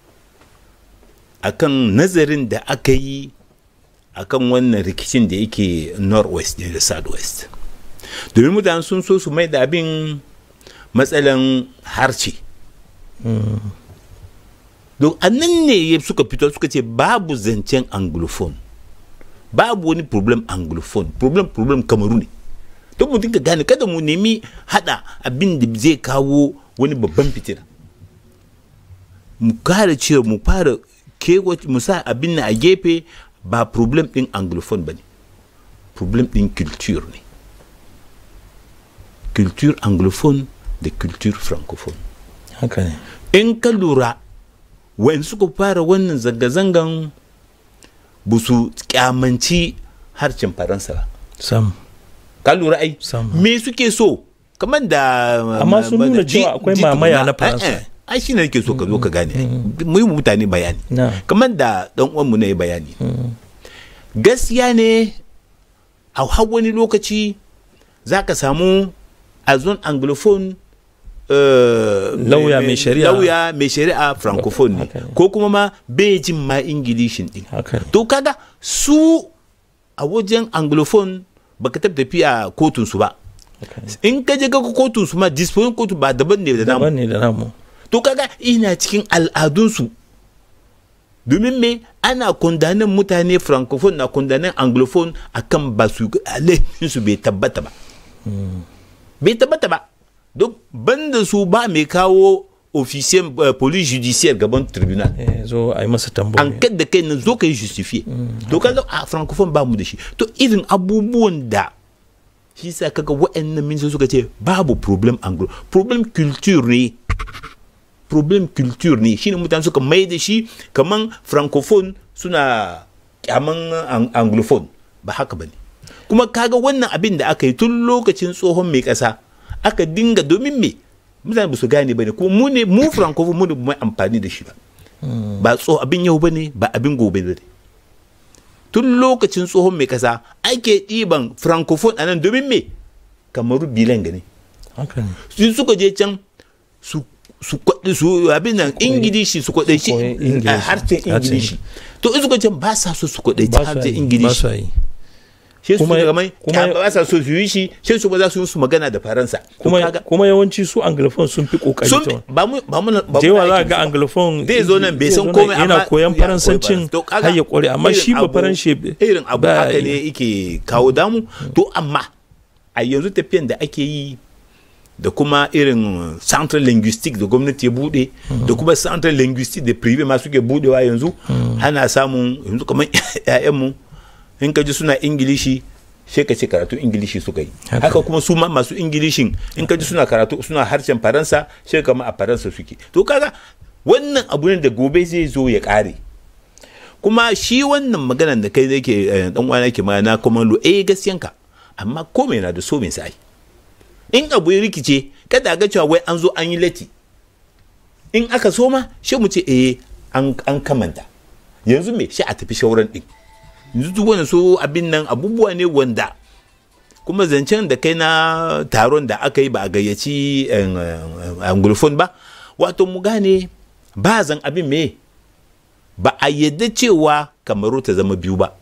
akan nazarin da aka yi akan wannan rikicin da yake northwest ne da southwest domin mutane sun so su mai da abin matsalan harce don annan ne suka fito suka ce babu zancen anglophone babu wani problem anglophone problem problem kamaru ne don mu dinga gane kada mu nemi hada abin da zai kawo wani babban fitina mu kare cewa mu fara kewa mu sa abin na a gefe ba problem din anglophone ba ne problem din culture ne culture anglophone da culture francophone haka ne in ka lura wayan suka fara wannan zanga-zangan ba su kyamanci harshen faransa ba sam ka lura ai me suke so kamar da amma sun nuna cewa akwai mamaya na faransa ai shi ne nake so ka zo ka gane mu yi mutane bayani kamar da dan uwanmu na yi bayani gaskiya ne a har wani lokaci za ka samu a zone anglophone lauya mai shari'a lauya mai shari'a francophone ne ko kuma ma bai jin ma ingilishin din to kaga su a wajen anglophone baka tafi tafiya kotun su ba in ka je ga kotun su ma disposition kotu ba daban ne da namu daban ne da namu to kaga ina cikin al'adun su domin me ana kondanin mutane francophone na kondanin anglophone akan ba su laifin su bai tabbata ba bai tabbata ba donc banda su ba mai kawo officier uh, police judiciaire gaban tribunal zo a yi masa tambayi enquête da kai nan zo ka yi justifier to kaga a francophone ba mu da shi to irin abubuwan da shi sa kaga waɗannan ministan suka ce babu problem anglo problem culture ne problem culture ne shine mutane suka mai da shi kaman francophone suna kyaman anglophone ba haka bane kuma kaga wannan abin da aka yi tun lokacin tsohon mai ƙasa aka dinga domin me mutane ba su gane ba ne kuma mu ne mu francophone mu ne mai amfani da shi ba ba tso abin yau ba ne ba abin gobe ba ne tun lokacin tsohon mai kasa ake ɗiban francophone a nan domin me kamaru bilan gani su suka je can su su kwaɗi su abin nan ingilishi su kwaɗe shi a harshen ingilishi to in suka ce ba sa so su kwaɗe ta harshen ingilishi shi su daga mai ba sa so su yi shi shi su ba za su yi su magana da faransa kuma yawanci su anglophone sun fi kokari sun ba mu ba mu ba jewa za ga anglophone zai zo nan bai san komai yana koyan faransancin har ya kware amma shi ba faranshe irin abu haka ne yake kawo damu to amma a yanzu tafiyan da ake yi da kuma irin central linguistic da gwamnati ya bude da kuma central linguistic da prive ma suke budewa yanzu ana samun yanzu kamar 'ya'yanmu in ka ji suna ingilishi sai ka ce karatu ingilishi suka yi haka kuma su ma masu ingilishin in ka ji suna karatu suna harshen faransa sai kama a faransa suke to kaga wannan abu ne da gobe zai zo ya kare kuma shi wannan maganan da kai yake dan uwana yake magana kuma lo eh gaskiyanka amma komai na da so mai sai in abu ya rikice kada ga cewa wai an zo an yi lati in aka so ma shi mu ce eh an kamanta yanzu me shi a tafi shauran din yanzu duk wani so abin nan abubuwa ne wanda kuma zancen da kai na taron da aka yi ba a gayyaci anglophone ba wato mu gane ba zan abin me ba a yadda cewa kamaru ta zama biyu ba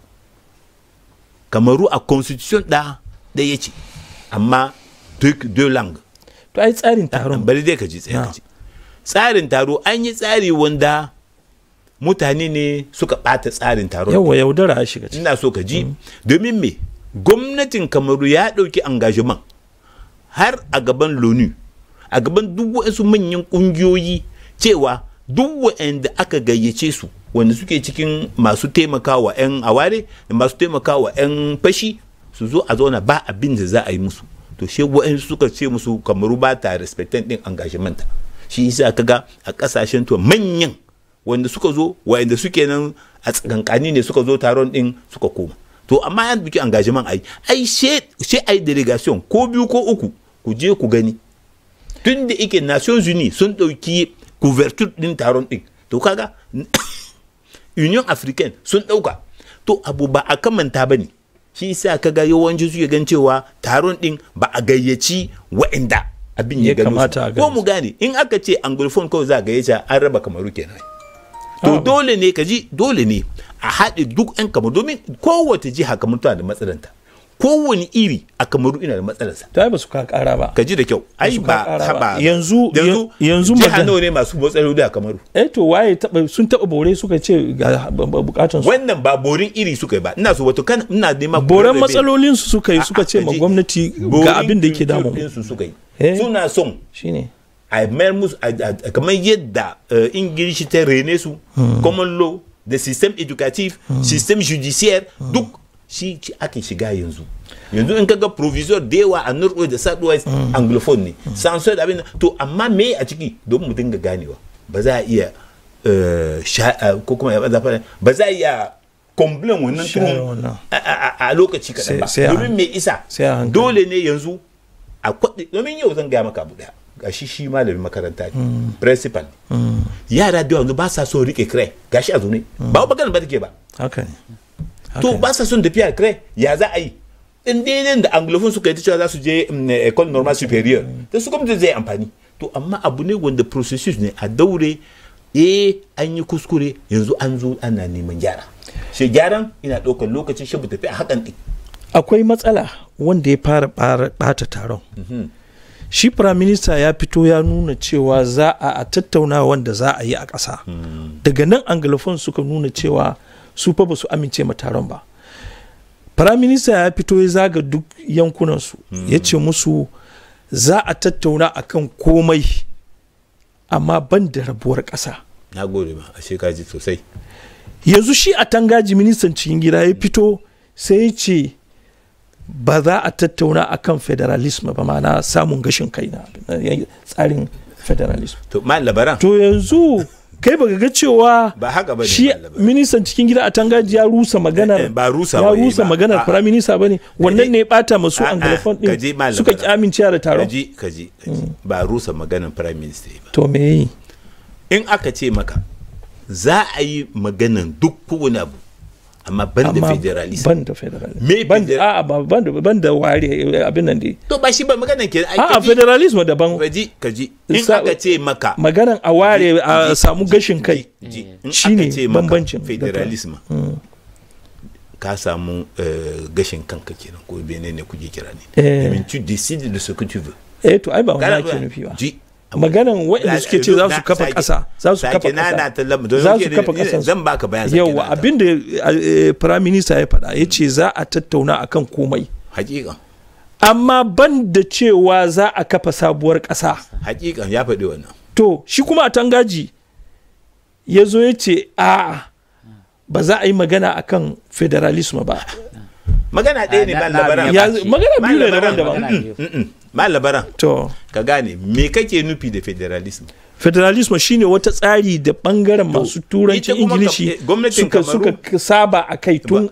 kamaru a constitution da ɗaya ce amma deux langues to ai tsarin taron bari dai ka ji tsaye ka ji tsarin taro an yi tsari wanda mutane ne suka ɓata tsarin taron yawa yaudara a shiga ina so ka ji domin me gwamnatin kamaru ya ɗauki engagement har a gaban lonu a gaban duk wasu manyan ƙungiyoyi cewa duk waɗanda aka gayyace su wanda suke cikin masu taimakawa 'yan aware da masu taimakawa 'yan fashi su zo a zauna ba abin da za a yi musu to she waɗansu suka ce musu kamaru ba ta respectant din engagement shi yasa kaga a kasashen to manyan wanda suka zo wanda suke nan a tsakankani ne suka zo taron din suka koma to amma yan biki engagement ai ai she ai delegation ko biyu ko uku ku je ku gani tun da ike nations unis sun ɗauki couverture din taron din to kaga union africaine sun ɗauka to abu ba a kamanta ba ne shi yasa kaga yawanci suke gan cewa taron din ba a gayyaci wa'inda abin ya kamata ko mu gane in aka ce anglophone kawai za a gayyace an raba kamaru kenan to dole ne ka ji dole ne a haɗe duk 'yan kamaru domin kowace jiha kamar tana da matsalanta kowane iri a kamaru ina da matsalarsa to ai ba su ka kara ba ka ji da kyau ai ba haba yanzu yanzu jiha nawa ne masu matsaloli a kamaru eh to waye taba sun taba bore suka ce ga bukatun su wannan ba borin iri suka yi ba ina so wato kan ina nema boren matsalolin su suka yi suka ce ma gwamnati ga abin da yake damu su suka yi suna son shine a mayar musu kamar yadda ingilishi ta rene su common law da system educative system judiciaire duk shi ake shiga yanzu yanzu in kaga provisor da yawa a northwest da southwest anglophone ne sanso da abin to amma me a ciki don mu dinga ganewa ba za a iya ko kuma ya ba za a iya complain wannan tuhum a lokaci kaɗan ba domin me isa dole ne yanzu a kwaɗe domin yau zan gaya maka abu ɗaya gashi shi malamin makaranta ne principal yara da yanzu ba sa so rike kire gashi a zaune ba magana ba take ba haka ne to ba sa son tafiya kire ya za a yi in daidai da anglophone suka yi ta cewa za su je école normale supérieure da su gwamnati zai amfani to amma abu ne wanda processus ne a daure eh an yi kuskure yanzu an zo ana neman gyara shi gyaran ina ɗaukar lokacin shi tafi a hakan ɗin akwai matsala wanda ya fara ɓata taron shi prime minister ya fito ya nuna cewa za a tattauna wanda za a yi a ƙasa daga nan anglophone suka nuna cewa su fa ba su amince ma taron ba prime minister ya fito ya zaga duk yankunansu ya ce musu za a tattauna akan komai amma ban da rabuwar ƙasa na gode ma a shekaji sosai yanzu shi a tangaji ministan cikin gida ya fito sai ya ce ba za a tattauna akan federalism ba ma'ana samun gashin kai na tsarin federalism to ma labaran to yanzu kai baka ga cewa ba haka bane shi ministan cikin gida a tangaji ya rusa maganar ba rusa ya rusa maganar prime minister bane wannan ne ya bata masu anglophone din suka ki amincewa da taron kaji kaji ba rusa maganar prime minister ba to me yi in aka ce maka za a yi maganan duk kowane abu amma ban da federalism ban da federalism me ban da a ban da ban da ware abin nan dai to ba shi ba maganan ke a federalism daban kaji kaji in aka ce maka maganan a ware a samu gashin kai shine bambancin federalism ka samu gashin kanka kenan ko bene ne kuke kira ne domin tu décides de ce que tu veux eh to ai ba wani ake nufi ba maganan waɗanda suke ce za su kafa ƙasa za su kafa ƙasa za su kafa ƙasa zan baka bayan yawa abin da prime minister ya faɗa ya ce za a tattauna akan komai hakika amma ban da cewa za a kafa sabuwar ƙasa hakika ya faɗi wannan to shi kuma a tangaji ya zo ya ce a ba za a yi magana akan federalism ba magana ɗaya ne ba labaran magana biyu ne daban-daban ma labaran to ka gane me kake nufi da federalism federalism shine wata tsari da bangaren masu turancin ingilishi suka suka saba a kai tun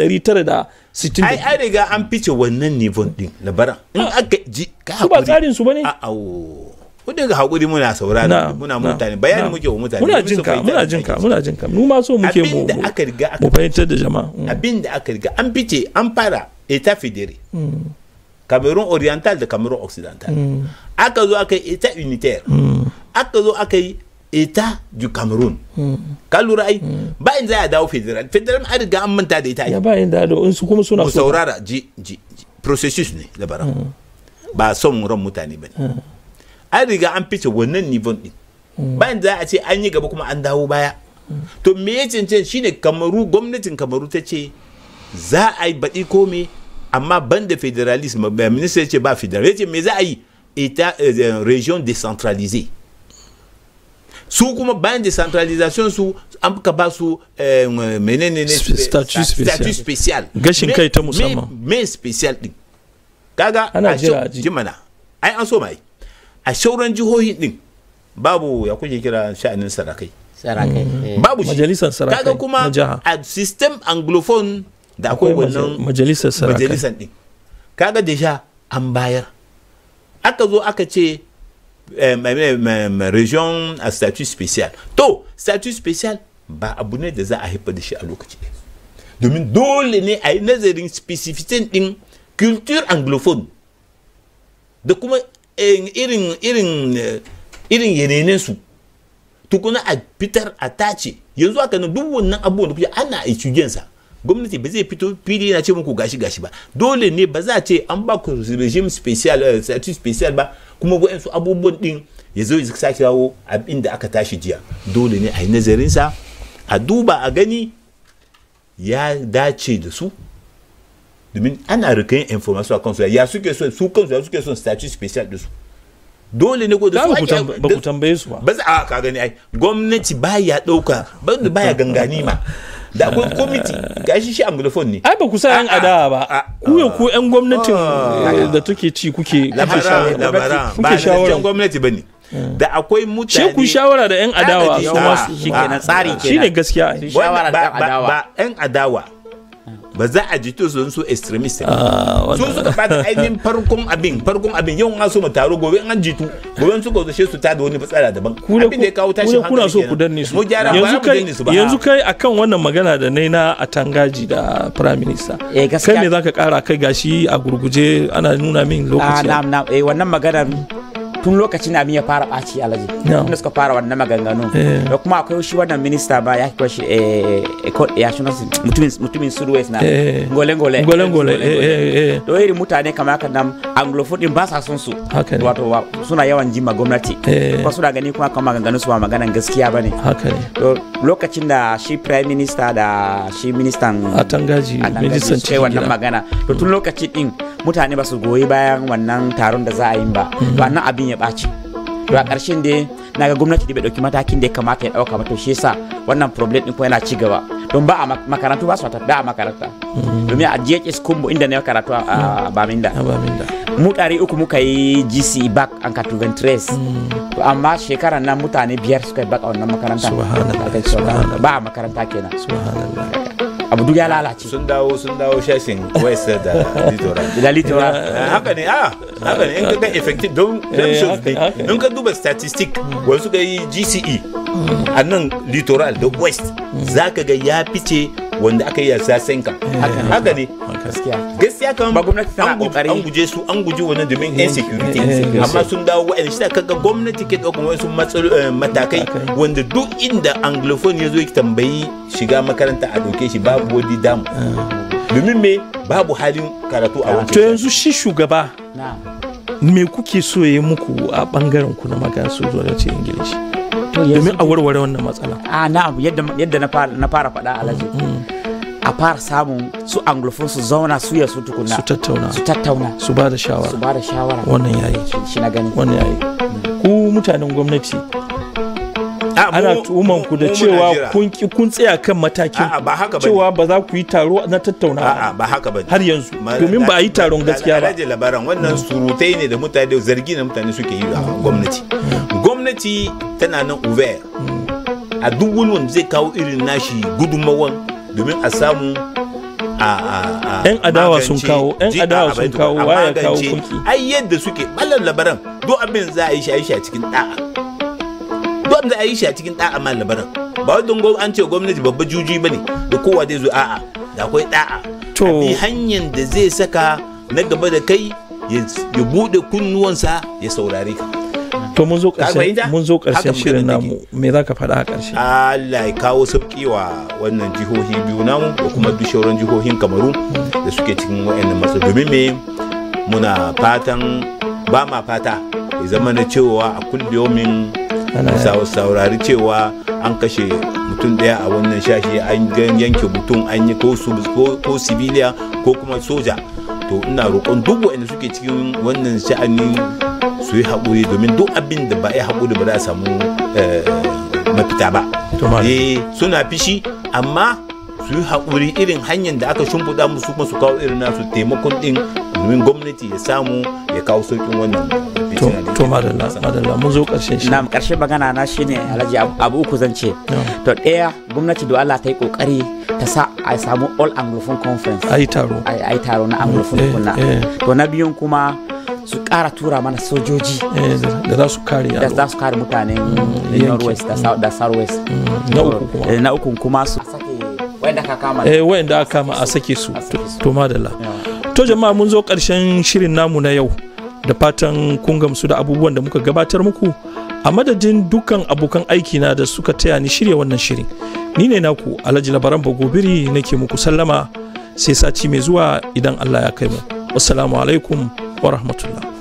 1960 ai ai riga an fice wannan nivon din labaran in aka ji ka su ba tsarin su bane a awo kudin ga hakuri muna saurara muna mutane bayani muke wa mutane muna jin ka muna jin ka muna jin ka mu ma so muke mu abinda aka riga mu fahimtar da jama'a abinda aka riga an fice an fara état fédéré Cameroun oriental da Cameroun occidental aka zo aka yi état unitaire aka zo aka yi état du Cameroun ka lura ai ba in za a dawo federal federal an riga an manta da ita ya ba in da in su kuma suna so saurara ji ji processus ne labaran ba son ran mutane ba ne an riga an fice wannan nivon din bayan za a ce an yi gaba kuma an dawo baya to me ya cancanta shine kamaru gwamnatin kamaru ta ce za a yi baɗi kome amma ban da federalism ba minista ya ce ba federal ya ce me za a yi ita region décentralisée su kuma bayan decentralisation su an ka ba su menene ne statut special gashin kai ta musamman me special din kaga ana jira ji mana ai an so mai a shauran jihohi din babu ya kuke kira sha'anin sarakai sarakai babu shi majalisar sarakai kaga kuma a system anglophone da akwai wannan majalisar sarakai majalisar din kaga deja an bayar aka zo aka ce region a statut special to statut special ba abu ne da za a haifar da shi a lokaci domin dole ne a yi nazarin specificity din culture anglophone da kuma irin irin irin yanayin su tukuna a fitar a tace yanzu aka nan duk wannan abubuwan da kuke ana etudiyan sa gwamnati ba zai fito fili yana ce muku gashi gashi ba dole ne ba za a ce an ba ku regime special statut special ba kuma waɗansu abubuwan din ya zo ya sake kawo abin da aka tashi jiya dole ne a yi nazarin sa a duba a gani ya dace da su domin ana rikayin information a kansu ya suke son su kansu ya suke son statut special da su dole ne ko da su ake ba ku tambaye su ba ba za a ka gani ai gwamnati baya dauka ba baya gangani ma da akwai kwamiti gashi shi anglophone ne ai ba ku sa yan adawa ba ku ya ku yan gwamnatin da take ci kuke kuke shawara gwamnati bane da akwai mutane shi ku shawara da yan adawa su masu shi kenan tsari kenan shine gaskiya shawara da yan adawa ba yan adawa ba za a jito su su extremist ne su suka bata ainihin farkon abin farkon abin yau an so mu taro gobe an jitu gobe suka zo su ta da wani fitsara daban abin da ya kawo tashin hankali kuna so ku danne su mu gyara yanzu ba kai mu su ba yanzu kai akan wannan magana da nai na atangaji da prime minister eh gaskiya kai me zaka kara kai gashi a gurguje ana nuna min lokaci na na eh wannan maganar tun lokacin abin ya fara ɓaci alaji tun da suka fara wannan maganganu da kuma akwai shi wannan minista ba ya kiwa shi ya shi mutumin mutumin suruwes na ngole ngole ngole ngole to irin mutane kamar haka nan anglophone din ba sa son su haka ne wato suna yawan jima gwamnati kuma suna gani kuma kan maganganun su ba maganan gaskiya bane haka ne to lokacin da shi prime minister da shi ministan atangaji ministan cikin wannan magana to tun lokacin din mutane ba su goyi bayan wannan taron da za a yi ba to annan abin ya ɓaci to a ƙarshen dai na ga gwamnati da bai ɗauki matakin da ya kamata ya ɗauka ba to shi yasa wannan problem ɗin kuma yana ci gaba don ba a makarantu ba su tafi ba a makaranta domin a JHS Kumbo inda na karatu a Baminda mu ɗari uku muka yi GC back an ka to amma shekarar nan mutane biyar suka yi back a wannan makaranta ba a makaranta kenan abu duk ya lalace sun dawo sun dawo shashin west da litoral da litoral haka ne a haka ne in ka ga effective don shows ne in ka duba statistic wani suka yi gce a nan litoral da west za ka ga ya fice wanda aka yi a sasenka haka ne gaskiya kan an guje su an guje wannan domin insecurity amma sun dawo wa'anda shi kaga gwamnati ke ɗaukan wasu matakai wanda duk inda anglophone ya zo ya tambayi shiga makaranta a ɗauke shi babu wani damu domin me babu halin karatu a wancan to yanzu shi shugaba me kuke so ya yi muku a bangaren ku na magana su zuwa da ce ingilishi domin a warware wannan matsala a na'am yadda na fara faɗa alhaji a fara samun su anglophone su zauna su ya su tukuna su tattauna su tattauna su ba da shawara su ba da shawara wannan yayi shi na gani wannan yayi ku mutanen gwamnati ana tuhuman ku da cewa kun ki kun tsaya kan matakin cewa ba za ku yi taro na tattauna ba haka ba har yanzu domin ba a yi taron gaskiya ba rage labaran wannan surutai ne da mutane zargi na mutane suke yi a gwamnati gwamnati tana nan uver a duk wani wanda zai kawo irin nashi gudunmawan domin a samu a yan adawa sun kawo yan adawa sun kawo waya kawo kulki ai yadda suke ballan labaran duk abin za a yi shi a yi shi a cikin da'a duk abin za a yi shi a cikin da'a ma labaran ba wadda an ce gwamnati babba juji bane da kowa zai zo a'a da akwai da'a to bi hanyar da zai saka na gaba da kai ya bude kunnuwansa ya saurare ka to mun zo ƙarshen mun zo ƙarshen shirin namu me za ka faɗa a ƙarshe Allah ya kawo sauƙi wa wannan jihohi biyu namu da kuma duk shauran jihohin Kamaru da suke cikin wayannan matsa domin me muna fatan ba ma fata ya zama na cewa a kulliyomin saurari cewa an kashe mutum ɗaya a wannan shashi an yanke mutum an yi ko sibiliya ko kuma soja to ina roƙon duk waɗanda suke cikin wannan sha'ani su yi haƙuri domin duk abin da ba a yi haƙuri ba za a samu mafita ba eh suna fishi amma su yi haƙuri irin hanyar da aka shimfiɗa musu kuma su kawo irin nasu taimakon ɗin domin gwamnati ya samu ya kawo sauƙin wannan to madalla madalla mun zo ƙarshen shi na ƙarshen magana na shine alhaji abu uku zan ce to ɗaya gwamnati da Allah ta yi ƙoƙari ta sa a samu all anglophone conference a yi taro a yi taro na anglophone kunna to na biyun kuma su kara tura mana sojoji da za su kare da za su kare mutanen northwest da southwest na uku kuma na uku kuma su sake wanda aka kama eh wanda aka kama a sake su to madalla to jama'a mun zo karshen shirin namu na yau da fatan kun gamsu da abubuwan da muka gabatar muku a madadin dukkan abokan aiki na da suka taya ni shirya wannan shirin ni ne naku alhaji labaran bagobiri nake muku sallama sai sati mai zuwa idan allah ya kai mu wassalamu alaikum wa rahmatullah